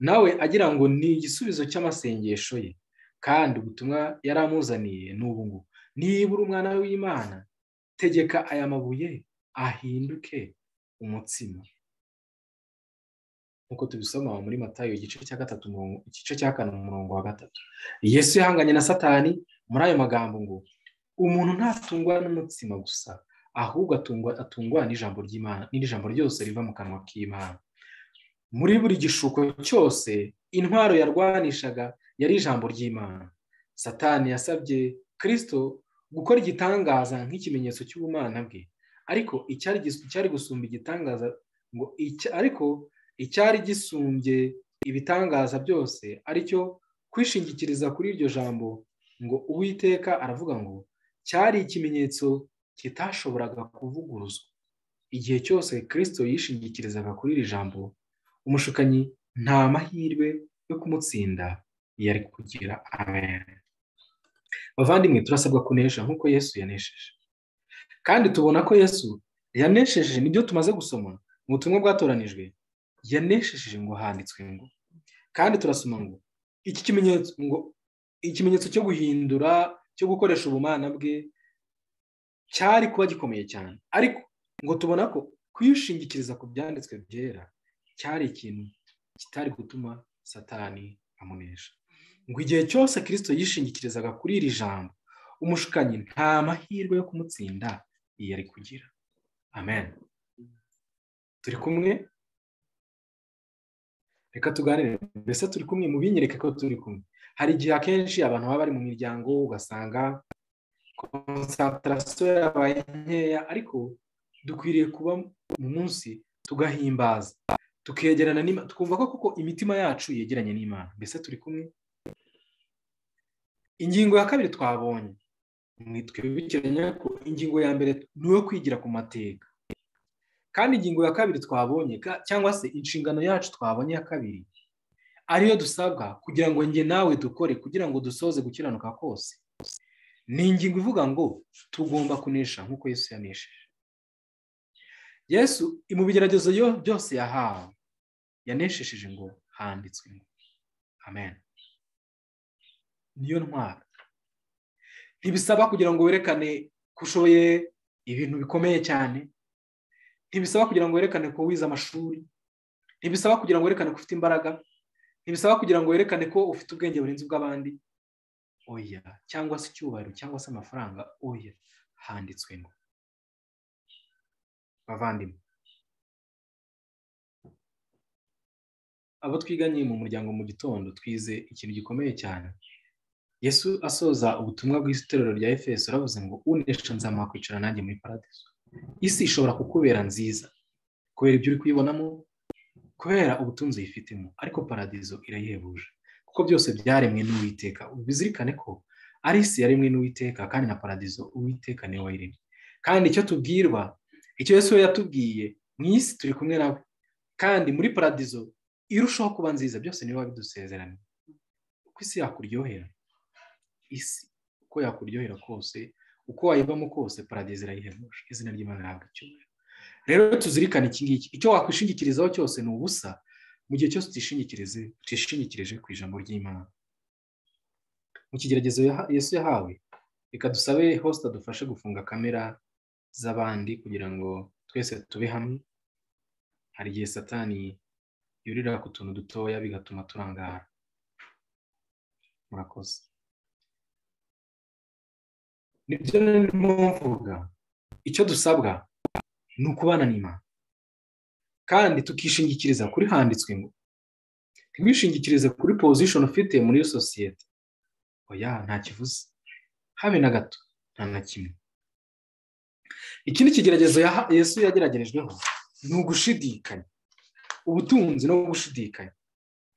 nawe agira ngo ni igisubizo cy'amasengesho ye kandi ubutumwa yari amuzaniye n'ubu ngubu nibura umwana w'imana tegeka aya mabuye ahinduke umutsima nk'uko tubisoma muri matayo igice cya gatatu igice cya kane umurongo wa gatatu yesu yahanganye na satani muri ayo magambo ngo umuntu ntatungwa n'umutsima gusa ahubwo atungwa n'ijambo ry'imana n'ijambo ryose riva mu kanwa k'imana muri buri gishuko cyose intwaro yarwanishaga yari ijambo ry'imana satani yasabye kirisito gukora igitangaza nk'ikimenyetso cy'ubumana bwe ariko icyari gusumba igitangaza ngo ariko icyari gisumbye ibitangaza byose aricyo kwishingikiriza kuri iryo jambo ngo uwiteka aravuga ngo cyari ikimenyetso kitashoboraga kuvuguruzwa igihe cyose kirisito yishingikirizaga kuri iri jambo umushukanyi nta mahirwe yo kumutsinda yari kugira amen bavandimwe turasabwa kunesha nk'uko yesu yanesheje kandi tubona ko yesu yanesheje nibyo tumaze gusoma mu butumwa bwatoranijwe yanesheje ngo handitswe ngo kandi turasoma ngo iki kimenyetso ngo ikimenyetso cyo guhindura cyo gukoresha ubumana bwe cyari kuba gikomeye cyane ariko ngo tubona ko kwishingikiriza ku byanditswe byera cyari ikintu kitari gutuma satani amunesha ngo igihe cyose kirisito yishingikirizaga kuri iri jambo umushukanyi nta mahirwe yo kumutsinda yari kugira amen turi kumwe reka tuganire mbese turi kumwe mu binyereke ko turi kumwe hari igihe akenshi abantu baba bari mu miryango ugasanga konsantarasiyo yabaye nkeya ariko dukwiriye kuba mu munsi tugahimbaza tukegerana n'imana twumva ko kuko imitima yacu yegeranye n'imana mbese turi kumwe ingingo ya kabiri twabonye twibukiranya ko ingingo ya mbere ni iyo kwigira ku mateka kandi ingingo ya kabiri twabonye cyangwa se inshingano yacu twabonye ya kabiri ariyo dusabwa kugira ngo njye nawe dukore kugira ngo dusoze gukiranuka kose ni ingingo ivuga ngo tugomba kunesha nk'uko yesu yanesheje yesu mu bigeragezo byose yahawe yanesheje ngo handitswe amen niyo ntwaro ntibisaba kugira ngo werekane ko ushoboye ibintu bikomeye cyane ntibisaba kugira ngo werekane ko wize amashuri ntibisaba kugira ngo werekane ko ufite imbaraga ntibisaba kugira ngo werekane ko ufite ubwenge burenze ubw'abandi oya cyangwa se icyubahiro cyangwa se amafaranga oya handitswe ngo bavandimwe abo twiganye mu muryango mu gitondo twize ikintu gikomeye cyane yesu asoza ubutumwa bw'iterero rya efeso aravuze ngo unesha nzamuha kwicara nanjye muri paradiso isi ishobora kukubera nziza kubera ibyo uri kuyibonamo kubera ubutunzi uyifitemo ariko paradizo irayihebuje kuko byose byaremwe n'uwiteka bizirikane ko ari isi yaremwe n'uwiteka kandi na paradizo uwiteka niwe wayiremye kandi icyo tubwirwa icyo yesu we yatubwiye mu isi turi kumwe nawe kandi muri paradizo irushaho kuba nziza byose niba bidusezeranye uko isi yakuryohera isi uko yakuryohera kose uko wayibamo kose paradizo irayihebuje izina ry'imana ntabwo icyubahiro rero tuzirikane iki ngiki icyo wakwishingikirizaho cyose ni ubusa mu gihe cyose utishingikirize utishingikirije ku ijambo ry'imana mu kigeragezo yesu yahawe reka dusabe hosita dufashe gufunga kamera z'abandi kugira ngo twese tube hamwe hari igihe satani yurira ku tuntu dutoya bigatuma turangara murakoze nibyo ndimo mvuga icyo dusabwa ni ukubana n'imana kandi tukishingikiriza kuri handitswe ngo ntibishingikirize kuri pozishoni ufite muri iyo sosiyete oya nta kivuze habe na gato nta na kimwe ikindi kigeragezo yesu yageragerejweho ni ugushidikanya ubutunzi no gushidikanya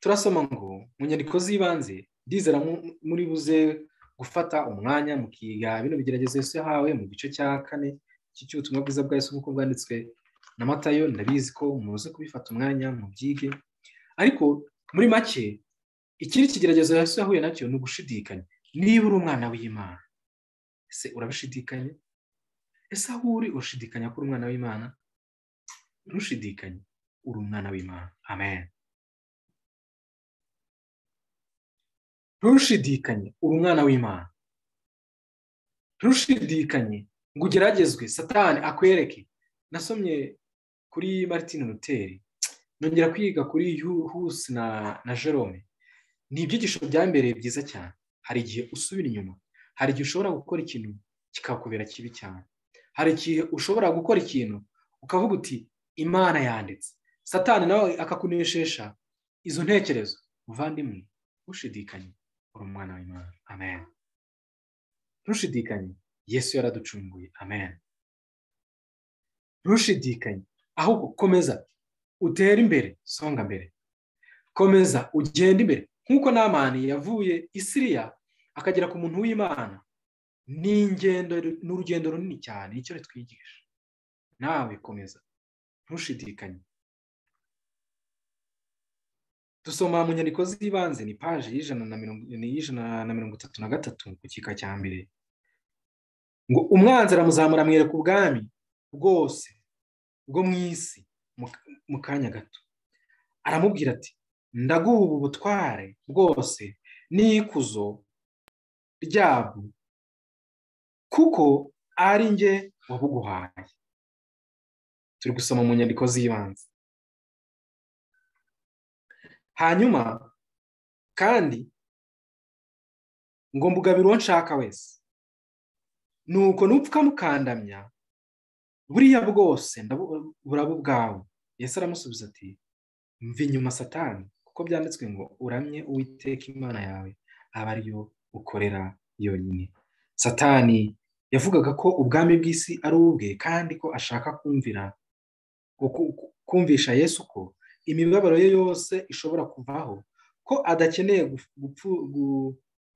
turasoma ngo mu nyandiko z'ibanze ndizera muri buze gufata umwanya mukiga bino bigeragezo yesu yahawe mu gice cya kane cy'ubutumwa bwiza bwa yesu nk'uko bwanditswe na matayo ndabizi ko muze kubifata umwanya mu byige ariko muri make ikindi kigeragezo yesu yahuye nacyo ni ugushidikanya niba uri umwana w'imana ese urabishidikanya ese aho uri ushidikanya ko uri umwana w'imana ntushidikanye uri umwana w'imana amen ntushidikanye uri umwana w'imana ntushidikanye ngo ugeragezwe satani akwereke nasomye kuri martin Luteri nongera kwiga kuri husi na na jerome ni ibyigisho byambereye byiza cyane hari igihe usubira inyuma hari igihe ushobora gukora ikintu kikakubera kibi cyane hari igihe ushobora gukora ikintu ukavuga uti imana yanditse satani nawe akakuneshesha izo ntekerezo muvandimwe ntushidikanye uri umwana w'imana amen ntushidikanye yesu yaraducunguye amen ntushidikanye ahubwo komeza utere imbere songa mbere komeza ugende imbere nk'uko namani yavuye isiriya akagera ku muntu w'imana ni ingendo ni urugendo runini cyane nicyo ritwigisha nawe komeza ntushidikanye dusoma mu nyandiko z'ibanze ni paji y'ijana na mirongo itatu na gatatu ku gika cya mbere ngo umwanzi aramuzamura amwereka ubwami bwose bwo mu isi mu kanya gato aramubwira ati ndaguha ubu butware bwose n'ikuzo ryabwo kuko ari njye wabuguhaye turi gusoma mu nyandiko z'ibanze hanyuma kandi ngo mbugabire uwo nshaka wese ni uko mukandamya buriya bwose burabu ubwawe Yesu aramusubiza ati mva inyuma satani kuko byanditswe ngo uramye uwiteka imana yawe aba ariyo ukorera yonyine satani yavugaga ko ubwami bw'isi ari ubwe kandi ko ashaka kumvira kumvisha yesu ko imibabaro ye yose ishobora kuvaho ko adakeneye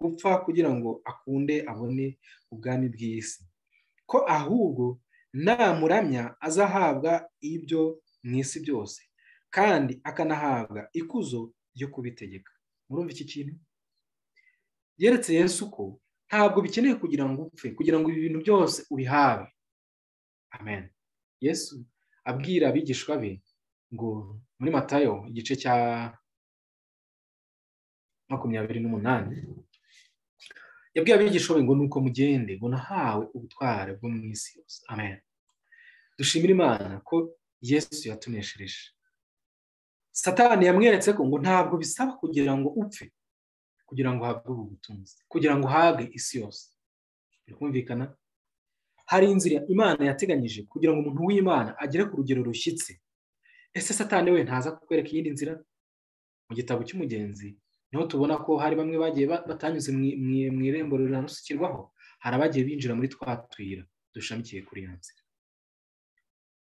gupfa kugira ngo akunde abone ubwami bw'isi ko ahubwo namuramya azahabwa ibyo mu isi byose kandi akanahabwa ikuzo ryo kubitegeka murumva iki kintu yeretse yesu ko ntabwo bikeneye kugira ngo upfe kugira ngo ibi bintu byose ubihabe amen yesu abwira abigishwa be ngo muri matayo igice cya makumyabiri n'umunani yabwiye abigisha ngo nuko mugende ngo nahawe ubutware bwo mu isi yose amen dushimira imana ko yesu yatuneshereje satani yamweretse ko ngo ntabwo bisaba kugira ngo upfe kugira ngo uhabwe ubu butunzi kugira ngo uhabwe isi yose birumvikana hari inzira imana yateganyije kugira ngo umuntu w'imana agere ku rugero rushyitse ese satani we ntaza kukwereka iyindi nzira mu gitabo cy'umugenzi niho tubona ko hari bamwe bagiye batanyuze mu irembo riranasukirwaho hari abagiye binjira muri twa tuyira dushamikiye kuri iyo nzira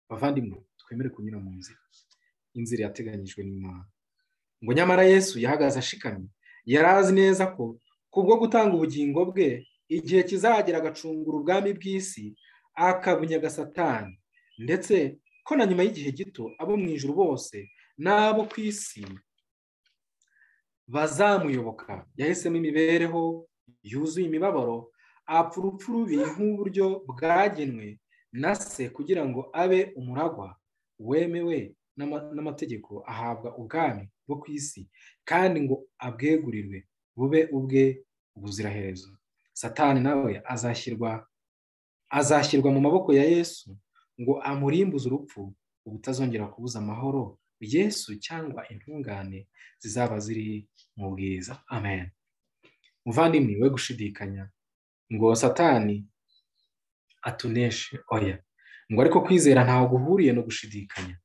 bavandimwe twemere kunyura mu nzira inzira yateganyijwe n'imana ngo nyamara yesu yahagaze ashikamye yari azi neza ko kubwo gutanga ubugingo bwe igihe kizagera agacungura ubwami bw'isi akabunyaga satani ndetse ko na nyuma y'igihe gito abo mu ijoro bose n'abo ku isi bazamuyoboka yahisemo imibereho yuzuye imibabaro apfa urupfu rubi nk'uburyo bwagenwe na se kugira ngo abe umuragwa wemewe n'amategeko ahabwa ubwami bwo ku isi kandi ngo abwegurirwe bube ubwe ubuziraherezo satani nawe azashyirwa azashyirwa mu maboko ya yesu ngo amurimbuze urupfu ubutazongera kubuza amahoro yesu cyangwa intungane zizaba ziri mu bwiza amen muvandimwe we gushidikanya ngo satani atuneshe oya ngo ariko kwizera ntaho guhuriye no gushidikanya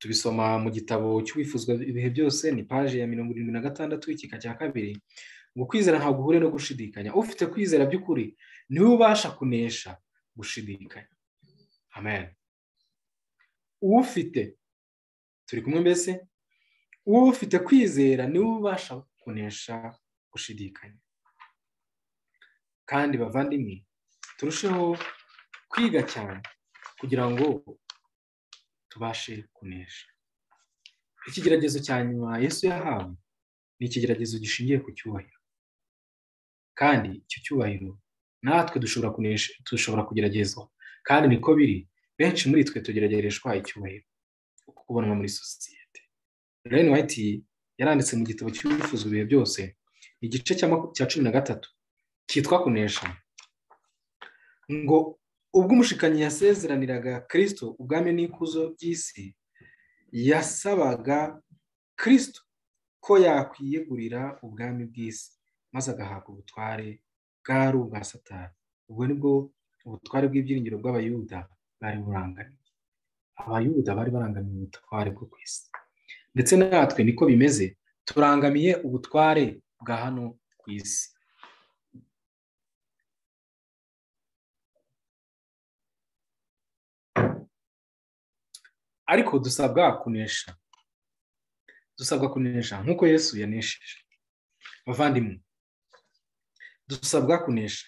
tubisoma mu gitabo cy'uwifuzwa ibihe byose ni paje ya mirongo irindwi na gatandatu igika cya kabiri ngo kwizera ntaho guhuriye no gushidikanya ufite kwizera by'ukuri niwe ubasha kunesha gushidikanya amen ufite turi kumwe mbese ufite kwizera niwe ubasha kunesha gushidikanya kandi bavandimwe turusheho kwiga cyane kugira ngo tubashe kunesha ikigeragezo cya nyuma yesu yahawe ni ikigeragezo gishingiye ku cyubahiro kandi icyo cyubahiro natwe dushobora kunesha dushobora kugeragezwa kandi niko biri benshi muri twe tugeragereshwa icyubahiro kubonwa muri sosiyete reni wayiti yaranditse mu gitabo cy'uwifuza ibihe byose igice cya cumi na gatatu cyitwa kunesha ngo ubwo umushikanyi yasezeraniraga kirisito ubwami n'ikuzo by'isi yasabaga kirisito ko yakwiyegurira ubwami bw'isi maze agahabwa ubutware bwari ubwa satani ubwo nibwo ubutware bw'ibyiringiro bw'abayuda bari burangamiye abayuda bari barangamiye ubutware bwo ku isi ndetse natwe niko bimeze turangamiye ubutware bwa hano ku isi ariko dusabwa kunesha dusabwa kunesha nk'uko yesu yanesheje bavandimwe dusabwa kunesha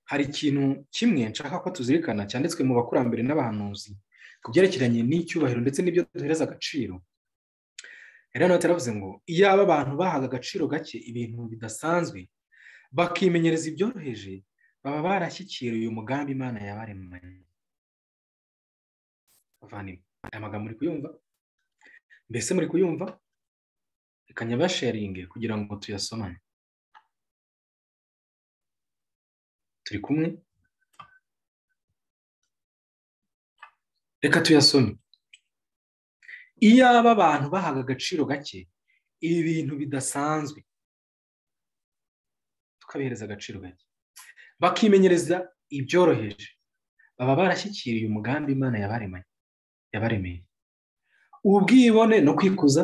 hari ikintu kimwe nshaka ko tuzirikana cyanditswe mu bakurambere n'abahanuzi ku byerekeranye n'icyubahiro ndetse n'ibyo duhereza agaciro rero yaravuze ngo iyaba abantu bahaga agaciro gake ibintu bidasanzwe bakimenyereza ibyoroheje baba barashyikiriye uyu mugambi imana yabaremanye aya magambo muri kuyumva mbese muri kuyumva reka nyabasharinge kugira ngo tuyasomane turi kumwe reka tuyasome iyaba abantu bahaga agaciro gake ibi bintu bidasanzwe tukabihereza agaciro gake bakimenyereza ibyoroheje baba barashyikiriye umugambi imana yabaremeye ubwibone no kwikuza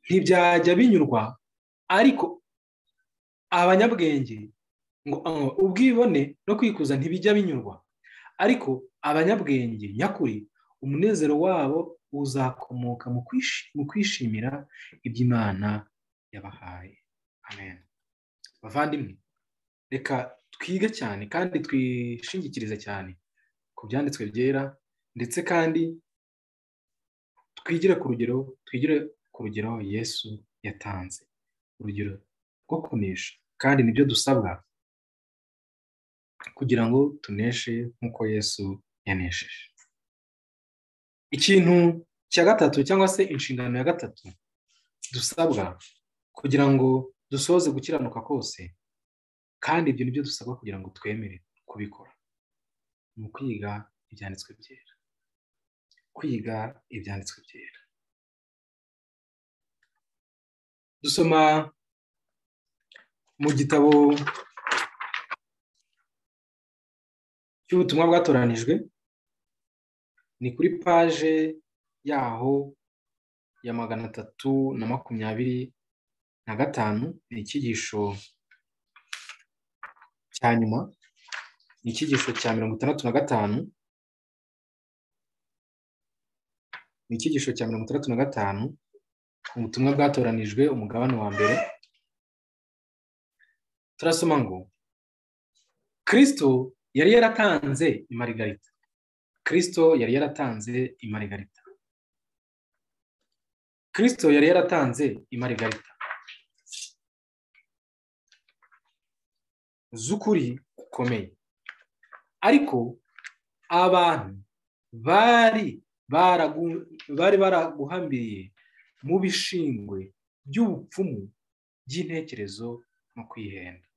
ntibyajya binyurwa ariko abanyabwenge ngo ubwibone no kwikuza ntibijya binyurwa ariko abanyabwenge nyakuri umunezero wabo uzakomoka mu kwishimira iby'imana yabahaye amen bavandimwe reka twige cyane kandi twishingikirize cyane ku byanditswe byera ndetse kandi twigire ku rugero twigire ku rugero yesu yatanze urugero rwo kunesha kandi nibyo dusabwa kugira ngo tuneshe nk'uko yesu yanesheje ikintu cya gatatu cyangwa se inshingano ya gatatu dusabwa kugira ngo dusohoze gukiranuka kose kandi ibyo ni byo dusabwa kugira ngo twemere kubikora ni ukwiga ibyanditswe byera kwiga ibyanditswe byera dusoma mu gitabo cy'ubutumwa bwatoranijwe ni kuri paje yaho ya magana atatu na makumyabiri na gatanu ni icyigisho cya nyuma ni icyigisho cya mirongo itandatu na gatanu ni icyigisho cya mirongo itandatu na gatanu ubutumwa bwatoranijwe umugabane wa mbere turasoma ngo kirisito yari yaratanze imarigarita kirisito yari yaratanze imarigarita kirisito yari yaratanze imarigarita z'ukuri gukomeye ariko abantu bari bari baraguhambiriye mu bishingwe by'ubupfumu by'intekerezo no kwihenda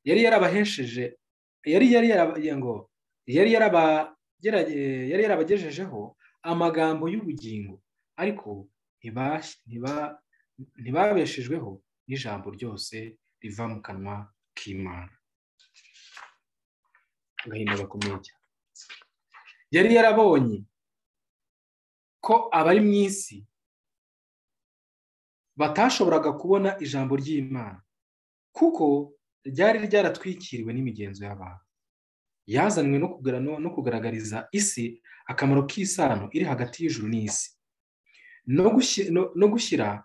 yari yarabahesheje yari yari yarabagejejeho amagambo y'ubugingo ariko ntibabeshejweho n'ijambo ryose riva mu kanwa k'imana agahinda gakomeye cyane yari yarabonye ko abari mu isi batashoboraga kubona ijambo ry'imana kuko ryari ryaratwikiriwe n'imigenzo y'abantu yazanywe no kugaragariza isi akamaro k'isano iri hagati y'ijuru n'isi no gushyira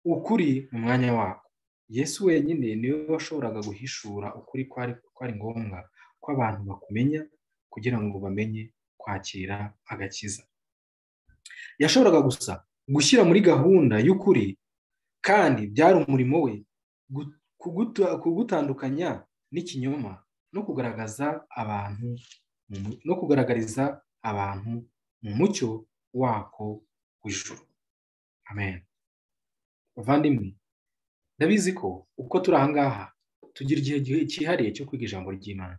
ukuri mu mwanya wako yesu wenyine niwe washoboraga guhishura ukuri kwari ngombwa ko abantu bakumenya kugira ngo bamenye kwakira agakiza yashoboraga gusa gushyira muri gahunda y'ukuri kandi byari umurimo we kugutandukanya n'ikinyoma no kugaragaza abantu no kugaragariza abantu mu mucyo wako w'ijuru amen bavandimwe ndabizi ko uko turi ahangaha tugira igihe cyihariye cyo kwiga ijambo ry'imana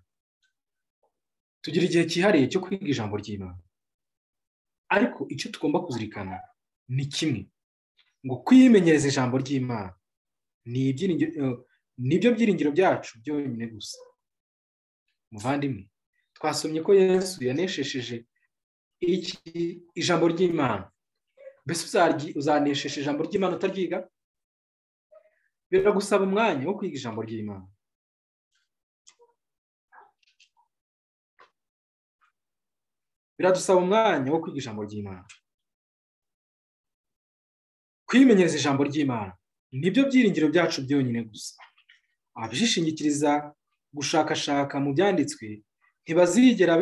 tugira igihe cyihariye cyo kwiga ijambo ry'imana ariko icyo tugomba kuzirikana ni kimwe ngo kwimenyereza ijambo ry'imana ni ibyo byiringiro byacu byonyine gusa muvandimwe twasomye ko yesu yaneshesheje ijambo ry'imana mbese uzanesheje ijambo ry'imana utaryiga biragusaba umwanya wo kwiga ijambo ry'imana biradusaba umwanya wo kwiga ijambo ry'imana kwimenyereza ijambo ry'imana nibyo byiringiro byacu byonyine gusa abishingikiriza gushakashaka mu byanditswe ntibazigera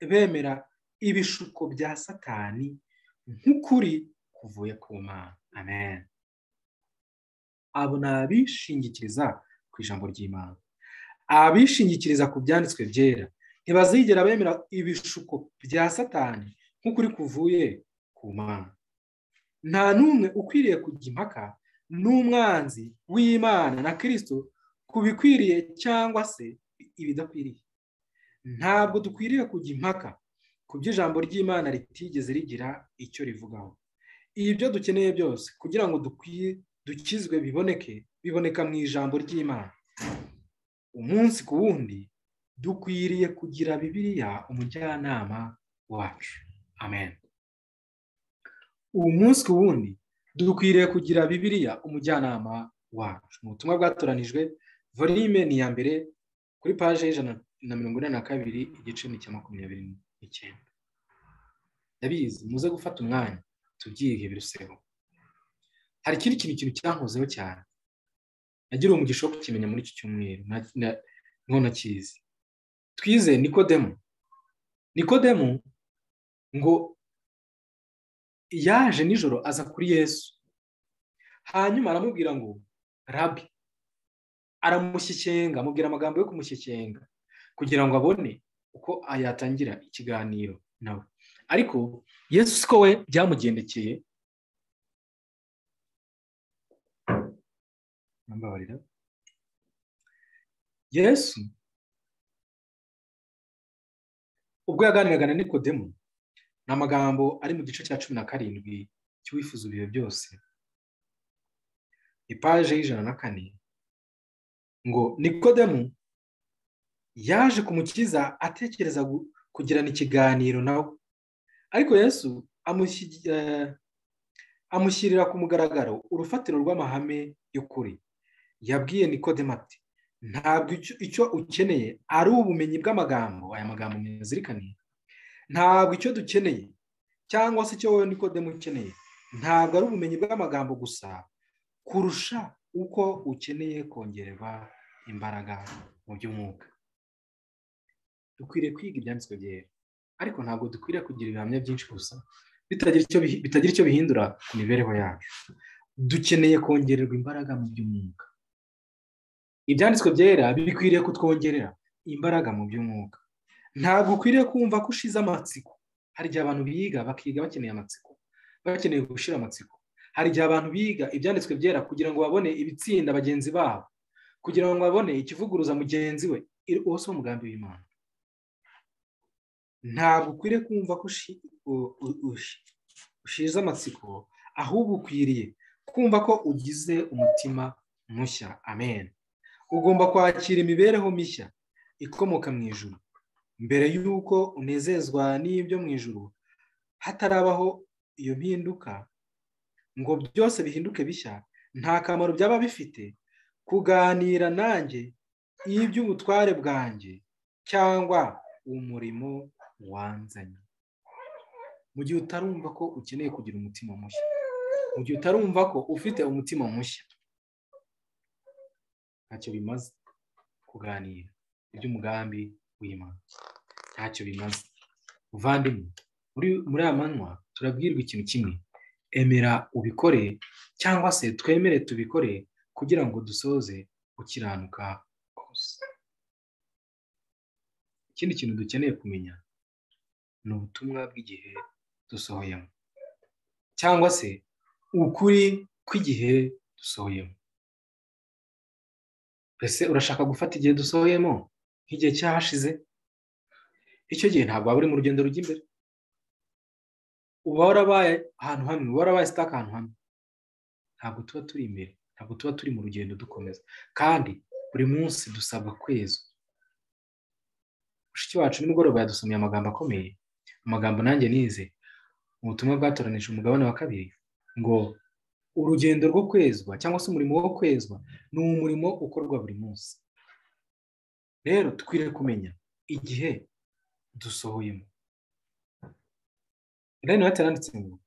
bemera ibishuko bya satani nk'ukuri kuvuye ku mana amen abo ni abishingikiriza ku ijambo ry'imana abishingikiriza ku byanditswe byera ntibazigera bemera ibishuko bya satani nk'ukuri kuvuye ku mana nta n'umwe ukwiriye kujya impaka n'umwanzi w'imana na kirisito ku bikwiriye cyangwa se ibidakwiriye ntabwo dukwiriye kujya impaka ku by'ijambo ry'imana ritigeze rigira icyo rivugaho ibyo dukeneye byose kugira ngo dukizwe biboneke biboneka mu ijambo ry'imana umunsi ku wundi dukwiriye kugira bibiriya umujyanama wacu amen umunsi ku wundi dukwiriye kugira bibiriya umujyanama wacu mu butumwa bwatoranijwe volime ni iya mbere kuri paje y'ijana na mirongo inani na kabiri igice ni cya makumyabiri n'icyenda ndabizi muze gufata umwanya tubyige biruseho hari ikindi kintu ikintu cyankozeho cyane nagiriwe umugisha wo kukimenya muri iki cyumweru none kizi twize nikodemu nikodemu ngo yaje nijoro aza kuri yesu hanyuma aramubwira ngo rabi aramushyikenga amubwira amagambo yo kumushyikenga kugira ngo abone uko yatangira ikiganiro nawe ariko yesu siko we byamugendekeye mbabarira yesu ubwo yaganiraga na nikodemu ni amagambo ari mu gice cya cumi na karindwi cy'uwifuza ibihe byose ipaje y'ijana na kane ngo nikodemu yaje kumukiza atekereza kugirana ikiganiro nawe ariko yesu amushyirira ku mugaragaro urufatiro rw'amahame y'ukuri yabwiye nikodemu ati ntabwo icyo ukeneye ari ubumenyi bw'amagambo aya magambo mwizirikaniye ntabwo icyo dukeneye cyangwa se icyo wowe nikodemu ukeneye ntabwo ari ubumenyi bw'amagambo gusa kurusha uko ukeneye kongererwa imbaraga mu by'umwuka dukwiriye kwiga ibyanditswe byera ariko ntabwo dukwiriye kugira ibihamya byinshi gusa bitagira icyo bihindura ku mibereho yacu dukeneye kongererwa imbaraga mu by'umwuka ibyanditswe byera bikwiriye kutwongerera imbaraga mu by'umwuka ntabwo ukwiriye kumva ko ushize amatsiko hari igihe abantu biga bakiga bakeneye amatsiko bakeneye gushyira amatsiko hari igihe abantu biga ibyanditswe byera kugira ngo babone ibitsinda bagenzi babo kugira ngo babone ikivuguruza mugenzi we wose w'umugambi w'imana ntabwo ukwiriye kumva ko ushize amatsiko ahubwo ukwiriye kumva ko ugize umutima mushya amen ugomba kwakira imibereho mishya ikomoka mu ijuru mbere y'uko unezezwa n'ibyo mu ijuru hatarabaho iyo mpinduka ngo byose bihinduke bishya nta kamaro byaba bifite kuganira nanjye iby'ubutware bwanjye cyangwa umurimo wanzanye mu gihe utarumva ko ukeneye kugira umutima mushya mu gihe utarumva ko ufite umutima mushya ntacyo bimaze kuganira iby'umugambi w'imana ntacyo bimaze muvandimwe muri aya manywa turabwirwa ikintu kimwe emera ubikore cyangwa se twemere tubikore kugira ngo dusoze gukiranuka kose ikindi kintu dukeneye kumenya ni ubutumwa bw'igihe dusohoyemo cyangwa se ukuri kw'igihe dusohoyemo mbese urashaka gufata igihe dusohoyemo nk'igihe cyahashize icyo gihe ntabwo waba uri mu rugendo rujya imbere uba warabaye ahantu hamwe uba warabaye sitaka ahantu hamwe ntabwo tuba turi imbere ntabwo tuba turi mu rugendo dukomeza kandi buri munsi dusabwa kwezwa mushiki wacu nimugoroba yadusomeye amagambo akomeye amagambo nanjye nize mu butumwa bwatoranije umugabane wa kabiri ngo urugendo rwo kwezwa cyangwa se umurimo wo kwezwa ni umurimo ukorwa buri munsi rero dukwiriye kumenya igihe dusohoyemo rero yanditse ngo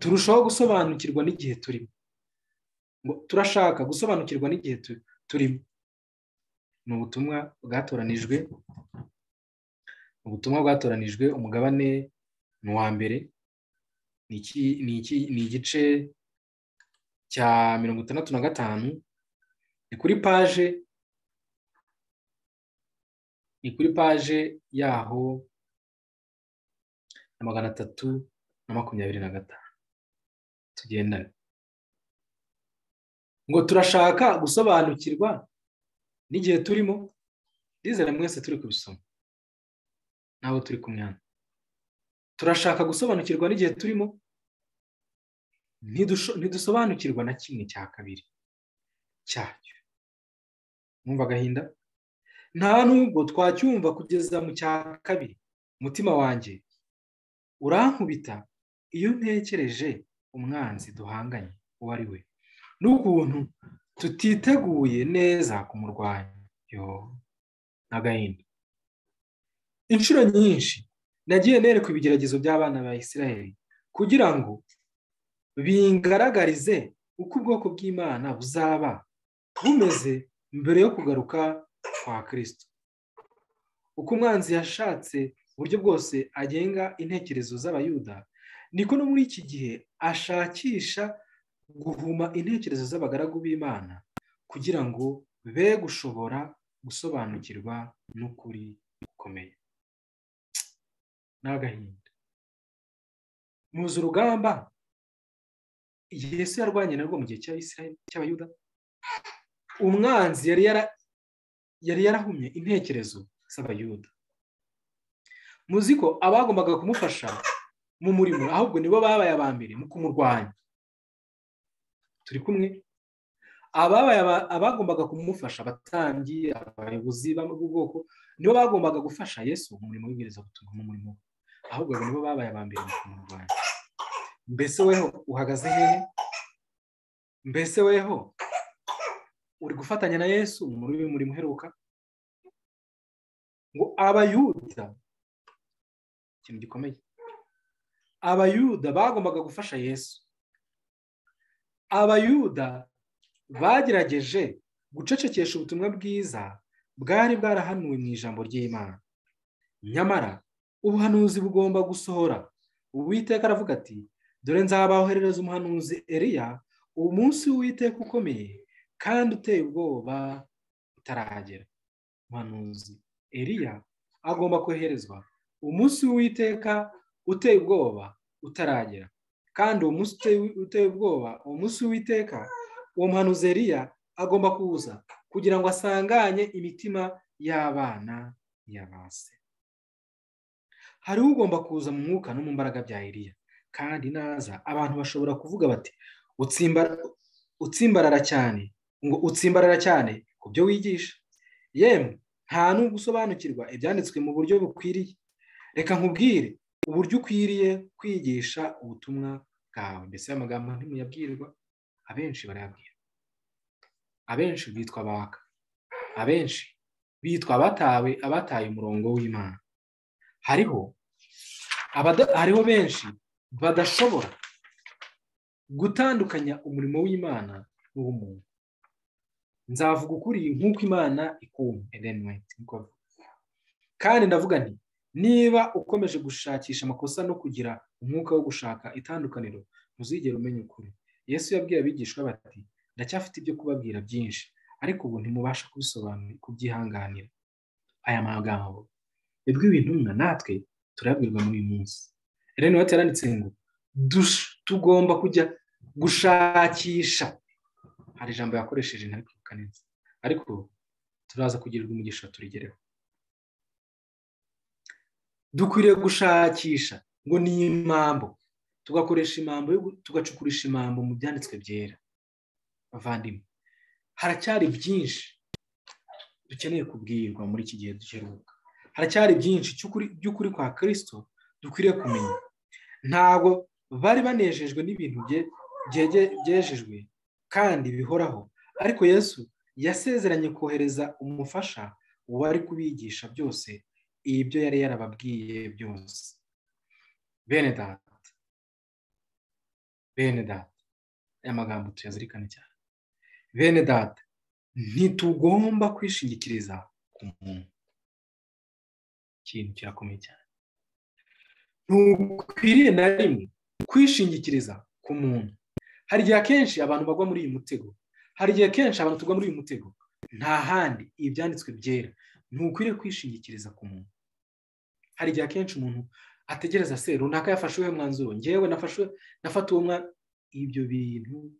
turushaho gusobanukirwa n'igihe turimo ngo turashaka gusobanukirwa n'igihe turimo ni ubutumwa bwatoranijwe ubutumwa bwatoranijwe umugabane ni uwa mbere ni igice cya mirongo itandatu na gatanu ni kuri paje ni kuri paje yaho na magana atatu na makumyabiri na gatanu tugendane ngo turashaka gusobanukirwa n'igihe turimo ndizere mwese turi kubisoma ntabwo turi kumwana turashaka gusobanukirwa n'igihe turimo ntidusobanukirwa na kimwe cya kabiri cyacyo mwumva agahinda nta nubwo twacyumva kugeza mu cya kabiri umutima wanjye urankubita iyo ntekereje umwanzi duhanganye uwo ari we n'ukuntu tutiteguye neza kumurwanya yo n'agahinda inshuro nyinshi nagiye nerekwa ibigeragezo by'abana ba israel kugira ngo bingaragarize uko ubwoko bw'imana buzaba bumeze mbere yo kugaruka kwa kirisito uko umwanzi yashatse uburyo bwose agenga intekerezo z'abayuda niko no muri iki gihe ashakisha guhuma intekerezo z'abagaragu b'imana kugira ngo be gushobora gusobanukirwa n'ukuri gukomeye ni agahinda muzi urugamba yesu yarwanye narwo mu gihe cy'abayuda umwanzi yari yarahumye intekerezo z'abayuda muzi ko abagombaga kumufasha mu murimo ahubwo nibo babaye aba mbere mu kumurwanya turi kumwe abagombaga kumufasha abatambyi abayobozi b'ubwoko nibo bagombaga gufasha yesu mu murimo w'igerezabutumwa mu murimo we ahubwo nibo babaye aba mbere mu kumurwanya mbese weho uhagaze hehe mbese weho uri gufatanya na yesu muri murimo uheruka ngo abayuda ikintu gikomeye abayuda bagombaga gufasha yesu abayuda bagerageje gucecekesha ubutumwa bwiza bwari bwarahanuwe mu ijambo ry'imana nyamara ubuhanuzi bugomba gusohora uwiteka aravuga ati dore nzabahoherereza umuhanuzi eriya uwo munsi w'uwiteka ukomeye kandi uteye ubwoba utaragera umuhanuzi eriya agomba koherezwa umunsi w'uwiteka uteye ubwoba utaragera kandi uwo munsi uteye ubwoba uwo munsi w'iteka uwo muhanuzi eriya agomba kuza kugira ngo asanganye imitima y'abana y'abase hariho ugomba kuza mu mwuka no mu mbaraga bya eriya kandi naza abantu bashobora kuvuga bati utsimbarara cyane ngo utsimbarara cyane ku byo wigisha yemwe nta n'ugusobanukirwa ibyanditswe mu buryo bukwiriye reka nkubwire uburyo ukwiriye kwigisha ubutumwa bwawe mbese amagambo ntimuyabwirwa abenshi barayabwira abenshi bitwa baka abenshi bitwa abatawe abataye umurongo w'imana hariho hariho benshi badashobora gutandukanya umurimo w'imana n'uw'umuntu nzavuga ukuri nk'uko imana ikunda kandi ndavuga nti niba ukomeje gushakisha amakosa no kugira umwuka wo gushaka itandukaniro ntuzigere umenya ukuri yesu yabwiye abigishwa bati ndacyafite ibyo kubabwira byinshi ariko ubu ntimubasha kubisobanura kubyihanganira aya magambo yabwiwe intumwa natwe turabwirwa muri uyu munsi rero niba yaranditse ngo tugomba kujya gushakisha hari ijambo yakoresheje ntabwo neza ariko turaza kugirirwa umugisha turigereho dukwiriye gushakisha ngo ni impamvu tugakoresha impamvu tugacukurisha impamvu mu byanditswe byera bavandimwe haracyari byinshi dukeneye kubwirwa muri iki gihe duheruka haracyari byinshi by'ukuri kwa kirisito dukwiriye kumenya ntabwo bari banejejwe n'ibintu byejejwe kandi bihoraho ariko yesu yasezeranye kohereza umufasha wari kubigisha byose ibyo yari yarababwiye byose bene data bene data aya magambo tuyazirikane cyane bene data ntitugomba kwishingikiriza ku muntu ikintu kirakomeye cyane ntukwiriye na rimwe kwishingikiriza ku muntu hari igihe akenshi abantu bagwa muri uyu mutego hari igihe akenshi abantu tugwa muri uyu mutego nta handi ibyanditswe byera ntukwiriye kwishingikiriza ku muntu hari igihe akenshi umuntu ategereza se runaka yafasheho mwanzuro ngewe nafashe nafata uwo mwana ibyo bintu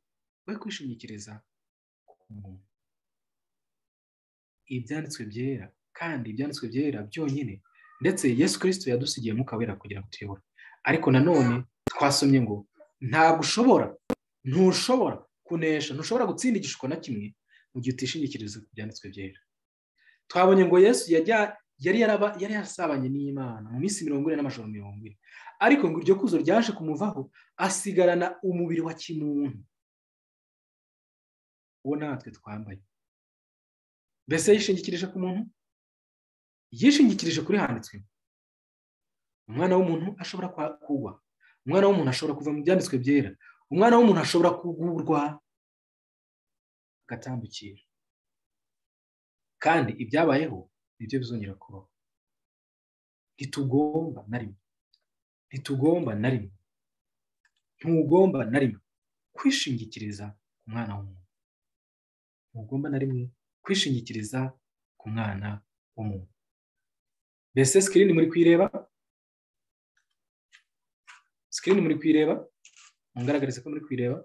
we kwishingikiriza ku muntu ibyanditswe byera kandi ibyanditswe byera byonyine ndetse yesu kirisito yadusigiye mukawera kugira ngo tuyobore ariko nanone twasomye ngo ntabwo ushobora ntushobora kunesha ntushobora gutsinda igishusho na kimwe mu gihe utishingikiriza ku byanditswe byera twabonye ngo yesu yari yasabanye n'imana mu minsi mirongo ine n'amajoro mirongo ine ariko ngo iryo kuzo ryaje kumuvaho asigarana umubiri wa kimuntu uwo natwe twambaye mbese yishingikirije ku muntu yishingikirije kuri handitswe umwana w'umuntu ashobora kugwa umwana w'umuntu ashobora kuva mu byanditswe byera umwana w'umuntu ashobora kugurwa agatambukira kandi ibyabayeho nibyo bizongera kubaho ntitugomba na rimwe ntitugomba na rimwe ntugomba na rimwe kwishingikiriza ku mwana w'umuntu ntugomba na rimwe kwishingikiriza ku mwana w'umuntu mbese sikirini muri kuyireba sikirini muri kuyireba mungaragarize ko muri kuyireba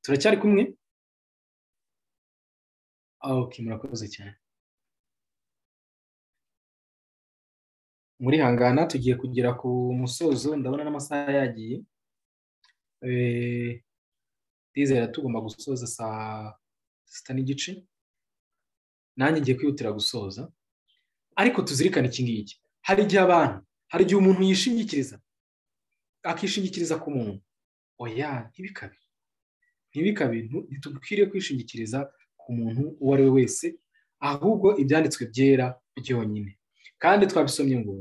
turacyari kumwe oke murakoze cyane muri hangana tugiye kugera ku musozo ndabona n'amasaha yagiye ndizera tugomba gusoza saa sita n'igice nanjye ngiye kwihutira gusoza ariko tuzirikane iki ngiki hari igihe abantu hari igihe umuntu yishingikiriza akishingikiriza ku muntu oya ntibikabe ntibikabe ntitukwiriye kwishingikiriza ku muntu uwo ari we wese ahubwo ibyanditswe byera byonyine kandi twabisomye ngo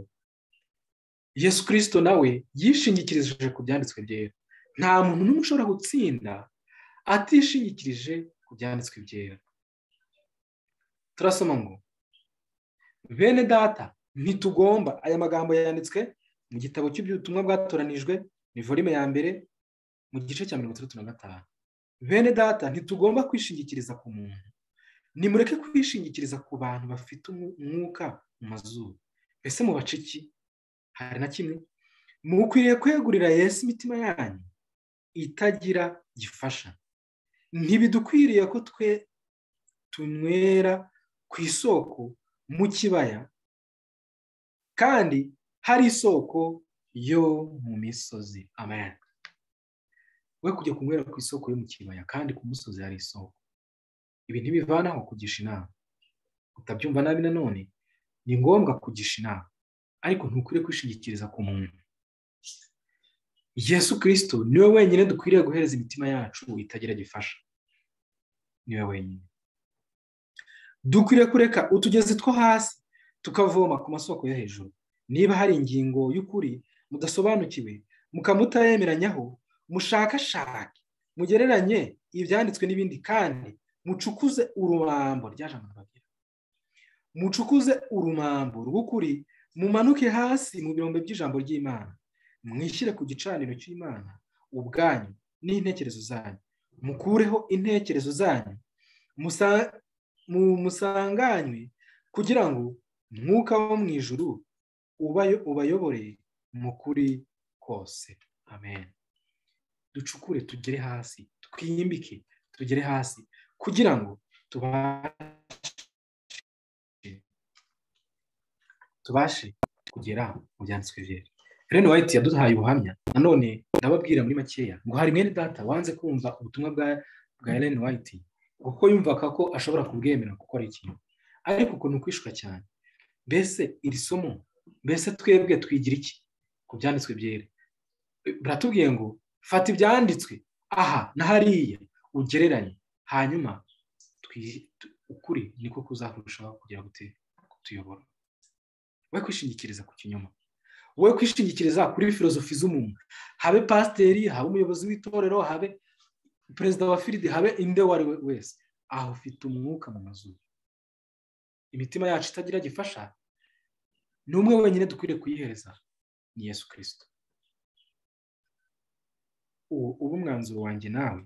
yesu kirisito nawe yishingikirije ku byanditswe byera nta muntu n'umwe ushobora gutsinda atishingikirije ku byanditswe byera turasoma ngo bene data ntitugomba aya magambo yanditswe mu gitabo cy'ubutumwa bwatoranijwe ni volume ya mbere mu gice cya mirongo itandatu na gatanu bene data ntitugomba kwishingikiriza ku muntu nimureke kwishingikiriza ku bantu bafite umwuka mu mazuru mbese mu baciki hari na kimwe mukwiriye kwegurira Yesu imitima yanyu itagira gifasha ntibidukwiriye ko twe tunywera ku isoko mu kibaya kandi hari isoko yo mu misozi amen we kujya kunywera ku isoko yo mu kibaya kandi ku musozi hari isoko ibi ntibivanaho kugisha inama utabyumva nabi nanone ni ngombwa kugisha inama ariko ntukwiriye kwishingikiriza ku muntu yesu kirisito niwe wenyine dukwiriye guhereza imitima yacu itagira gifasha niwe wenyine dukwiriye kureka utugezi two hasi tukavoma ku masoko yo hejuru niba hari ingingo y'ukuri mudasobanukiwe mukaba mutayemeranyaho mushakashake mugereranye ibyanditswe n'ibindi kandi mucukuze urumambo ryajambagira mucukuze urumambo rw'ukuri mumanuke hasi mu birombe by'ijambo ry'imana mwishyire ku gicaniro cy'imana ubwanyu n'intekerezo zanyu mukureho intekerezo zanyu musanganywe kugira ngo mwuka wo mu ijuru ubayobore mu kuri kose amen ducukure tugere hasi twiyimbike tugere hasi kugira ngo tubashe tubashe kugera mu byanditswe byera reno wayiti yaduhaye ubuhamya nanone ndababwira muri makeya ngo hari mwene data wanze kumva ubutumwa bwa reno wayiti kuko yumvaga ko ashobora kubwemera kuko ari ikintu ariko ukuntu kwishura cyane mbese iri somo mbese twebwe twigira iki ku byanditswe byera biratubwiye ngo fata ibyanditswe aha na hariya ugereranye hanyuma ukuri niko kuzakurushaho kugera gute kutuyobora we kwishingikiriza ku kinyoma we kwishingikiriza kuri filozofi z'umuntu habe pasiteri habe umuyobozi w'itorero habe perezida wa firidi habe inde uwo ari we wese aho ufite umwuka mu mazuru imitima yacu itagira gifasha ni umwe wenyine dukwiriye kuyihereza ni yesu kirisito ubu umwanzuro wanjye nawe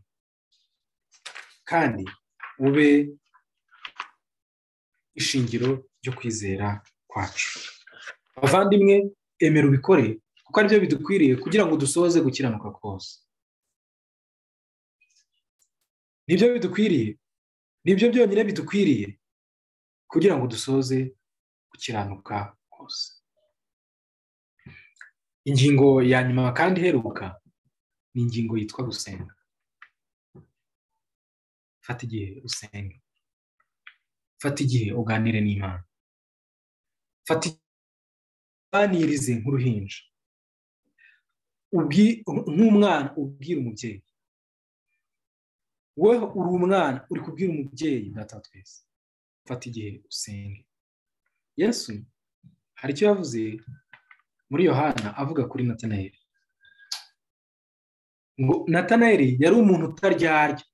kandi ube ishingiro ryo kwizera kwacu abavandimwe emera ubikore kuko aribyo bidukwiriye kugira ngo dusoze gukiranuka kose nibyo bidukwiriye nibyo byonyine bidukwiriye kugira ngo dusoze gukiranuka kose ingingo ya nyuma kandi iheruka ni ingingo yitwa gusenga fata igihe usenge fata igihe uganire n'imana fata uganirize nk'uruhinja nk'umwana ubwira umubyeyi wowe uri umwana uri kubwira umubyeyi data twese fata igihe usenge yesu hari icyo yavuze muri yohana avuga kuri natanayeli ngo natanayeli yari umuntu utaryarya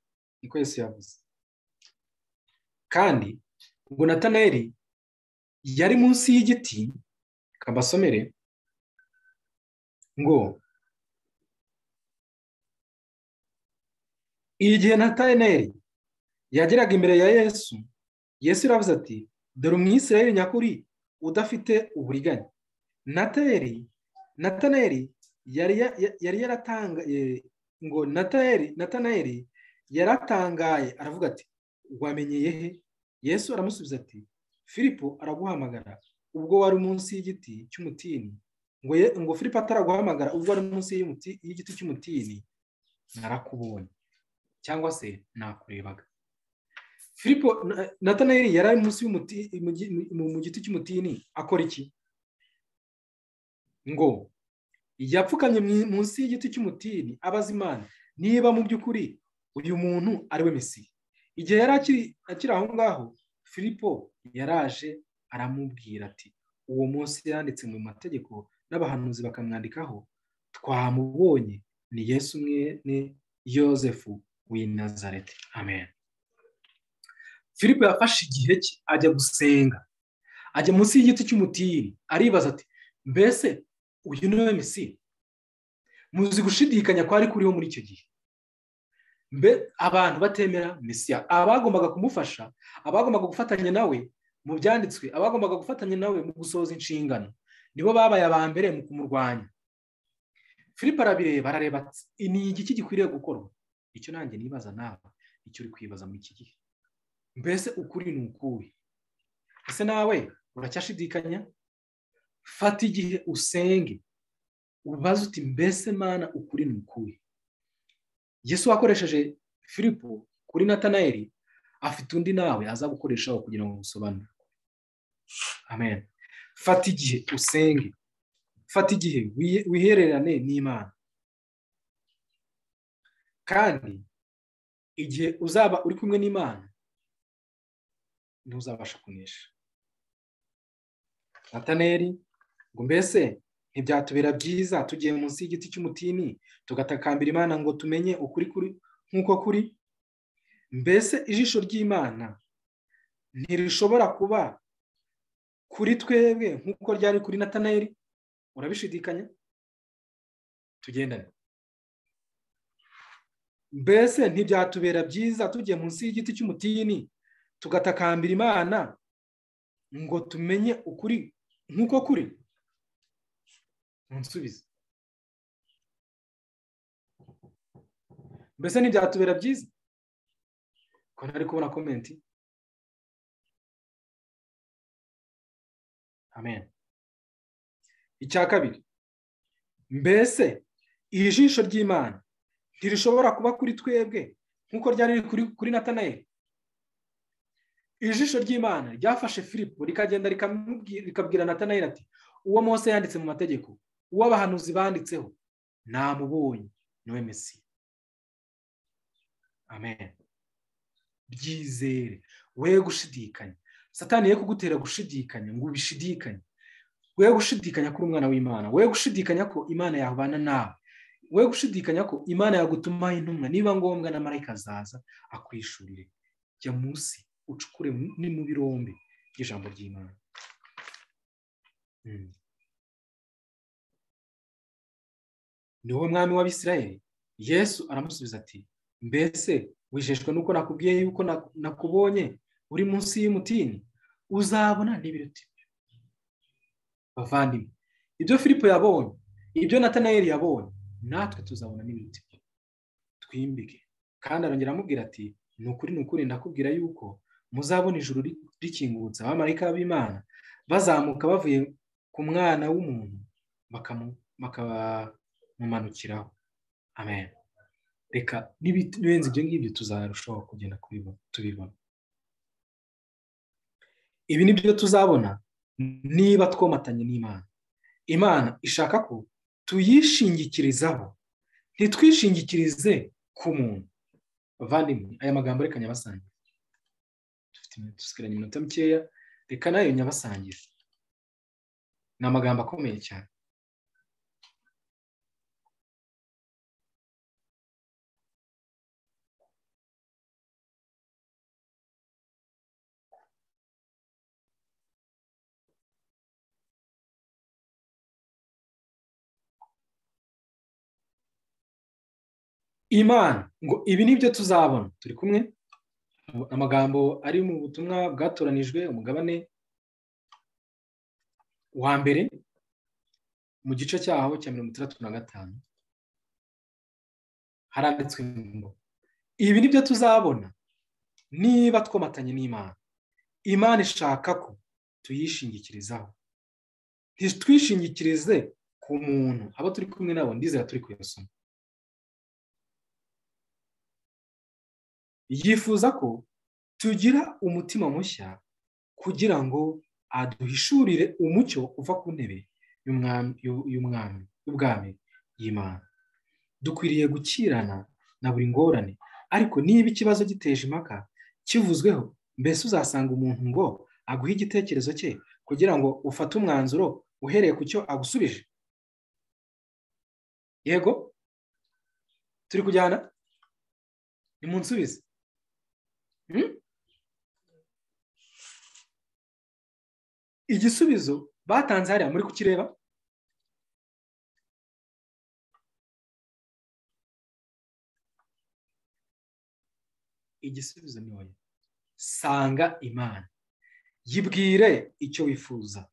niko Yesu yavuze kandi ngo natanayeli yari munsi y'igiti kabasomere ngo igihe natanayeli yageraga imbere ya yesu yesu iravuze ati dore umwisirayeli nyakuri udafite uburiganya natayeli natanayeli yari yaratangaye ngo natanayeli yaratangaye aravuga ati wamenyeye he yesu aramusubiza ati filipo araguhamagara ubwo wari munsi y'igiti cy'umutini ngo ngo filipo ataraguhamagara ubwo wari munsi y'igiti cy'umutini narakubonye cyangwa se nakurebaga filipo natanayeli yari ari munsi mu giti cy'umutini akora iki ngo yapfukamye munsi y'igiti cy'umutini abaza imana niba mu by'ukuri uyu muntu ari we mesiya igihe yari akiri aho ngaho filipo yaraje aramubwira ati uwo munsi yanditse mu mategeko n'abahanuzi bakamwandikaho twamubonye ni yesu mwene yosefu w'i nazareti amen filipo yafashe igihe cye ajya gusenga ajya munsi y'igiti cy'umutini aribaza ati mbese uyu ni we mesiya muzi gushidikanya kwari kuriho muri icyo gihe mbe abantu batemera mesiya abagombaga kumufasha abagombaga gufatanya nawe mu byanditswe abagombaga gufatanya nawe mu gusohoza inshingano nibo babaye aba mbere mu kumurwanya filipe arabireba arareba ni igiki gikwiriye gukorwa icyo nanjye nibaza nawe icyo uri kwibaza muri iki gihe mbese ukuri ni ukuwe ese nawe uracyashidikanya fata igihe usenge ubaze uti mbese mana ukuri ni ukuwe yesu wakoresheje filipo kuri natanayeli afite undi nawe aza gukoreshaho kugira ngo usobanure amen fata igihe usenge fata igihe wihererane n'imana kandi igihe uzaba uri kumwe n'imana ntuzabasha kunesha nataneri ngo mbese ntibyatubera byiza tugiye munsi y'igiti cy'umutini tugatakambira imana ngo tumenye ukuri kuri nk'uko kuri mbese ijisho ry'imana ntirishobora kuba kuri twebwe nk'uko ryari kuri nataneri urabishidikanya tugendane mbese ntibyatubera byiza tugiye munsi y'igiti cy'umutini tugatakambira imana ngo tumenye ukuri nk'uko kuri nsubize mbese ntibyatubera byiza ko ntari kubona komenti amen icya kabiri mbese iri jisho ry'imana ntirishobora kuba kuri twebwe nk'uko ryari riri kuri natanayeli ijisho ry'imana ryafashe filipo rikagenda rikabwira natanayeli ati uwo Mose yanditse mu mategeko uwo abahanuzi banditseho namubonye niwe mesi amen byizere we gushidikanya satani ye kugutera gushidikanya ngo ubishidikanye we gushidikanya kuri umwana w'imana we gushidikanya ko imana yabana nawe we gushidikanya ko imana yagutumaho intumwa niba ngombwa na marayika azaza akwishurire jya munsi ucukure ni mu birombe by'ijambo ry'imana ni wowe mwami w'abisirayeli yesu aramusubiza ati mbese wisheshwe nuko nakubwiye yuko nakubonye uri munsi y'umutini uzabona n'ibiruta ibyo bavandimwe ibyo filipo yabonye ibyo natanayeli yabonye natwe tuzabona n'ibiruta ibyo twimbike kandi arongera amubwira ati ni ukuri ni ukuri ndakubwira yuko muzabona ijuru rikingutse abamarayika b'imana bazamuka bavuye ku mwana w'umuntu bakamumanukiraho amen reka n'ibirenze ibyo ngibyo tuzarushaho kugenda tubibona ibi ni byo tuzabona niba twomatanye n'imana imana ishaka ko tuyishingikirizaho ntitwishingikirize ku muntu bavandimwe aya magambo reka nyabasangiza dusigaranye iminota mikeya reka nayo nyabasangiza ni amagambo akomeye cyane imana ngo ibi ni byo tuzabona turi kumwe amagambo ari mu butumwa bwatoranijwe umugabane wa mbere mu gice cyaho cya mirongo itandatu na gatanu haranditswe ngo ibi ni byo tuzabona niba twomatanye n'imana imana ishaka ko tuyishingikirizaho ntitwishingikirize ku muntu abo turi kumwe nabo ndizera turi kuyasoma yifuza ko tugira umutima mushya kugira ngo aduhishurire umucyo uva ku ntebe y'umwami y'ubwami y'imana dukwiriye gukirana na buri ngorane ariko niba ikibazo giteje impaka kivuzweho mbese uzasanga umuntu ngo aguhe igitekerezo cye kugira ngo ufate umwanzuro uhereye ku cyo agusubije yego turi kujyana ni mu nsubizi igisubizo batanze hariya muri kukireba igisubizo ni wowe sanga imana yibwire icyo wifuza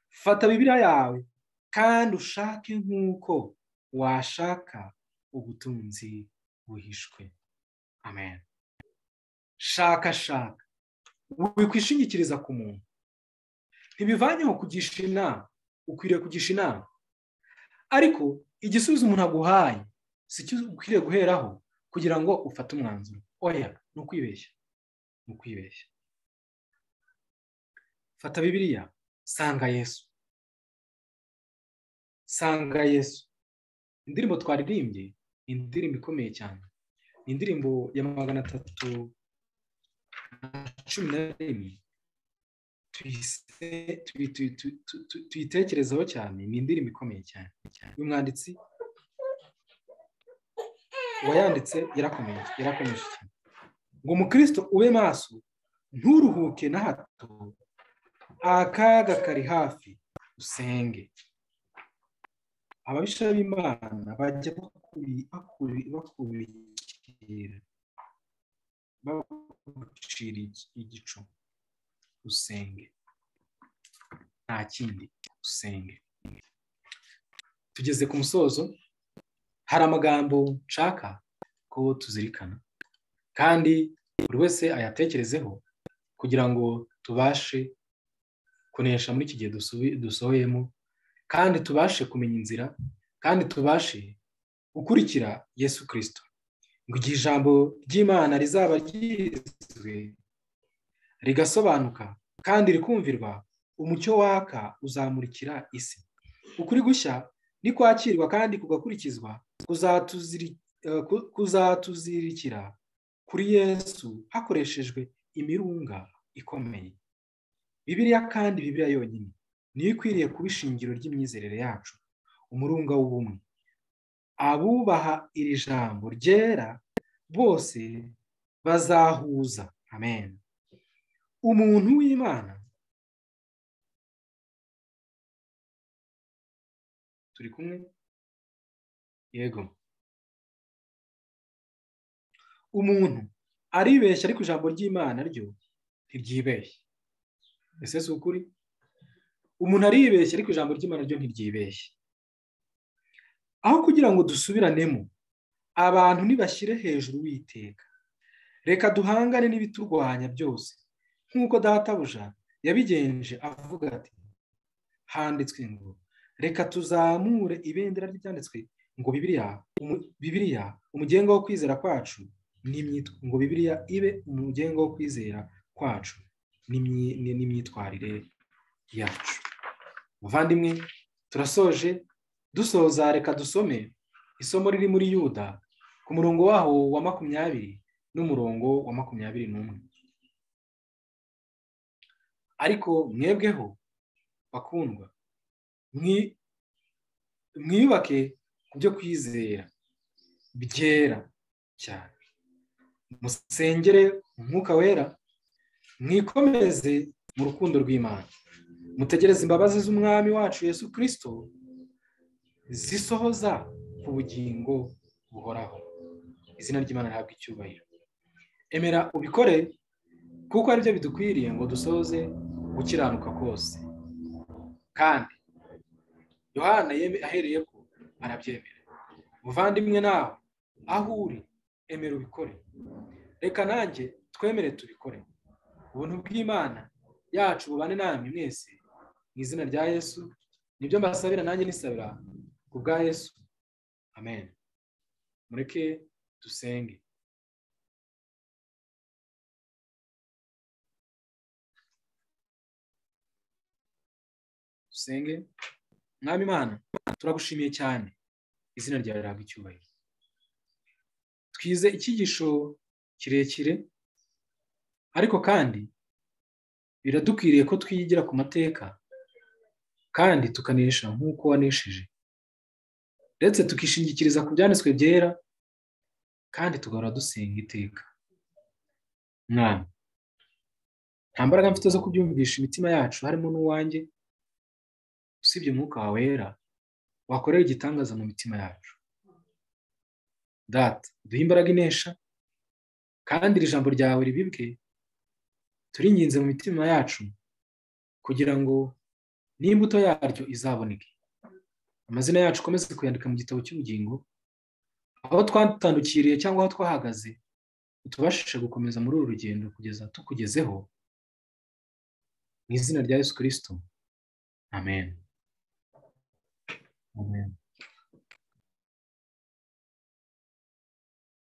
fata bibiriya yawe kandi ushake nk'uko washaka ubutunzi buhishwe amen shaka shaka wikwishingikiriza ku muntu ntibivanyeho kugisha inama ukwiriye kugisha inama ariko igisubizo umuntu aguhaye si cyo ukwiriye guheraho kugira ngo ufate umwanzuro oya ni ukwibeshya ni ukwibeshya fata bibiriya sanga yesu sanga yesu indirimbo twaririmbye ni indirimbo ikomeye cyane ni indirimbo ya magana atatu na cumi na rimwe tuyitekerezaho cyane ni indirimbo ikomeye cyane umwanditsi uwayanditse yarakomeje yarakomeje cyane ngo umukristo ube maso nturuhuke na hato akaga kari hafi usenge ababisha b'imana bajya bakubikira bagucira igicu usenge nta kindi usenge tugeze ku musozo hari amagambo nshaka ko tuzirikana kandi buri wese ayatekerezeho kugira ngo tubashe kunesha muri iki gihe dusohoyemo kandi tubashe kumenya inzira kandi tubashe gukurikira yesu kirisito ngo igihe ijambo ry'imana rizaba ryizwe rigasobanuka kandi rikumvirwa umucyo waka uzamurikira isi ukuri gushya ni kwakirwa kandi kugakurikizwa kuzatuzirikira kuri yesu hakoreshejwe imirunga ikomeye bibiriya kandi bibiriya yonyine niyo ikwiriye kuba ishingiro ry'imyizerere yacu umurunga w'ubumwe abubaha iri jambo ryera bose bazahuza amen umuntu w'imana turi kumwe yego umuntu aribeshya ariko ijambo ry'imana ryo ntiryibeshye ese si ukuri umuntu aribeshya ariko ijambo ry'imana ryo ntiryibeshye aho kugira ngo dusubiranemo abantu ntibashyire hejuru witeka reka duhangane n'ibiturwanya byose nk'uko databuja yabigenje avuga ati handitswe ngo reka tuzamure ibendera ry'ibyanditswe ngo bibiriya umugenga wo kwizera kwacu ngo bibiriya ibe umugenga wo kwizera kwacu n'imyitwarire yacu muvandimwe turasoje dusoza reka dusome isomo riri muri yuda ku murongo waho wa makumyabiri n'umurongo wa makumyabiri n'umwe ariko mwebweho bakundwa mwiyubake ku byo kwizera byera cyane musengere umwuka wera mwikomeze mu rukundo rw'imana mutegereze imbabazi z'umwami wacu yesu kirisito zisohoza ku bugingo buhoraho izina ry'imana rihabwa icyubahiro emera ubikore kuko aribyo bidukwiriye ngo dusoze gukiranuka kose kandi yohana ahereye ko arabyemera muvandimwe nawe aho uri emera ubikore reka nanjye twemere tubikore ubuntu bw'imana yacu bubane namwe mwese mu izina rya yesu nibyo mbasabira nanjye nisabira ku bwa yesu amen mureke dusenge dusenge mwami imana turagushimiye cyane izina ryawe rihabwa icyubahiro twize icyigisho kirekire ariko kandi biradukwiriye ko twigira ku mateka kandi tukanesha nk'uko wanesheje ndetse tukishingikiriza ku byanditswe byera kandi tugahora dusenga iteka mwana nta mbaraga mfite zo kubyumvisha imitima yacu harimo n'uwanjye usibye umwuka wawe wera wakorera igitangaza mu mitima yacu data duhe imbaraga inesha kandi iri jambo ryawe ribibwe turinginze mu mitima yacu kugira ngo n'imbuto yaryo izaboneke amazina yacu ukomeze kuyandika mu gitabo cy'ubugingo aho twatandukiriye cyangwa aho twahagaze utubashije gukomeza muri uru rugendo kugeza tukugezeho mu izina rya yesu kirisito amen amen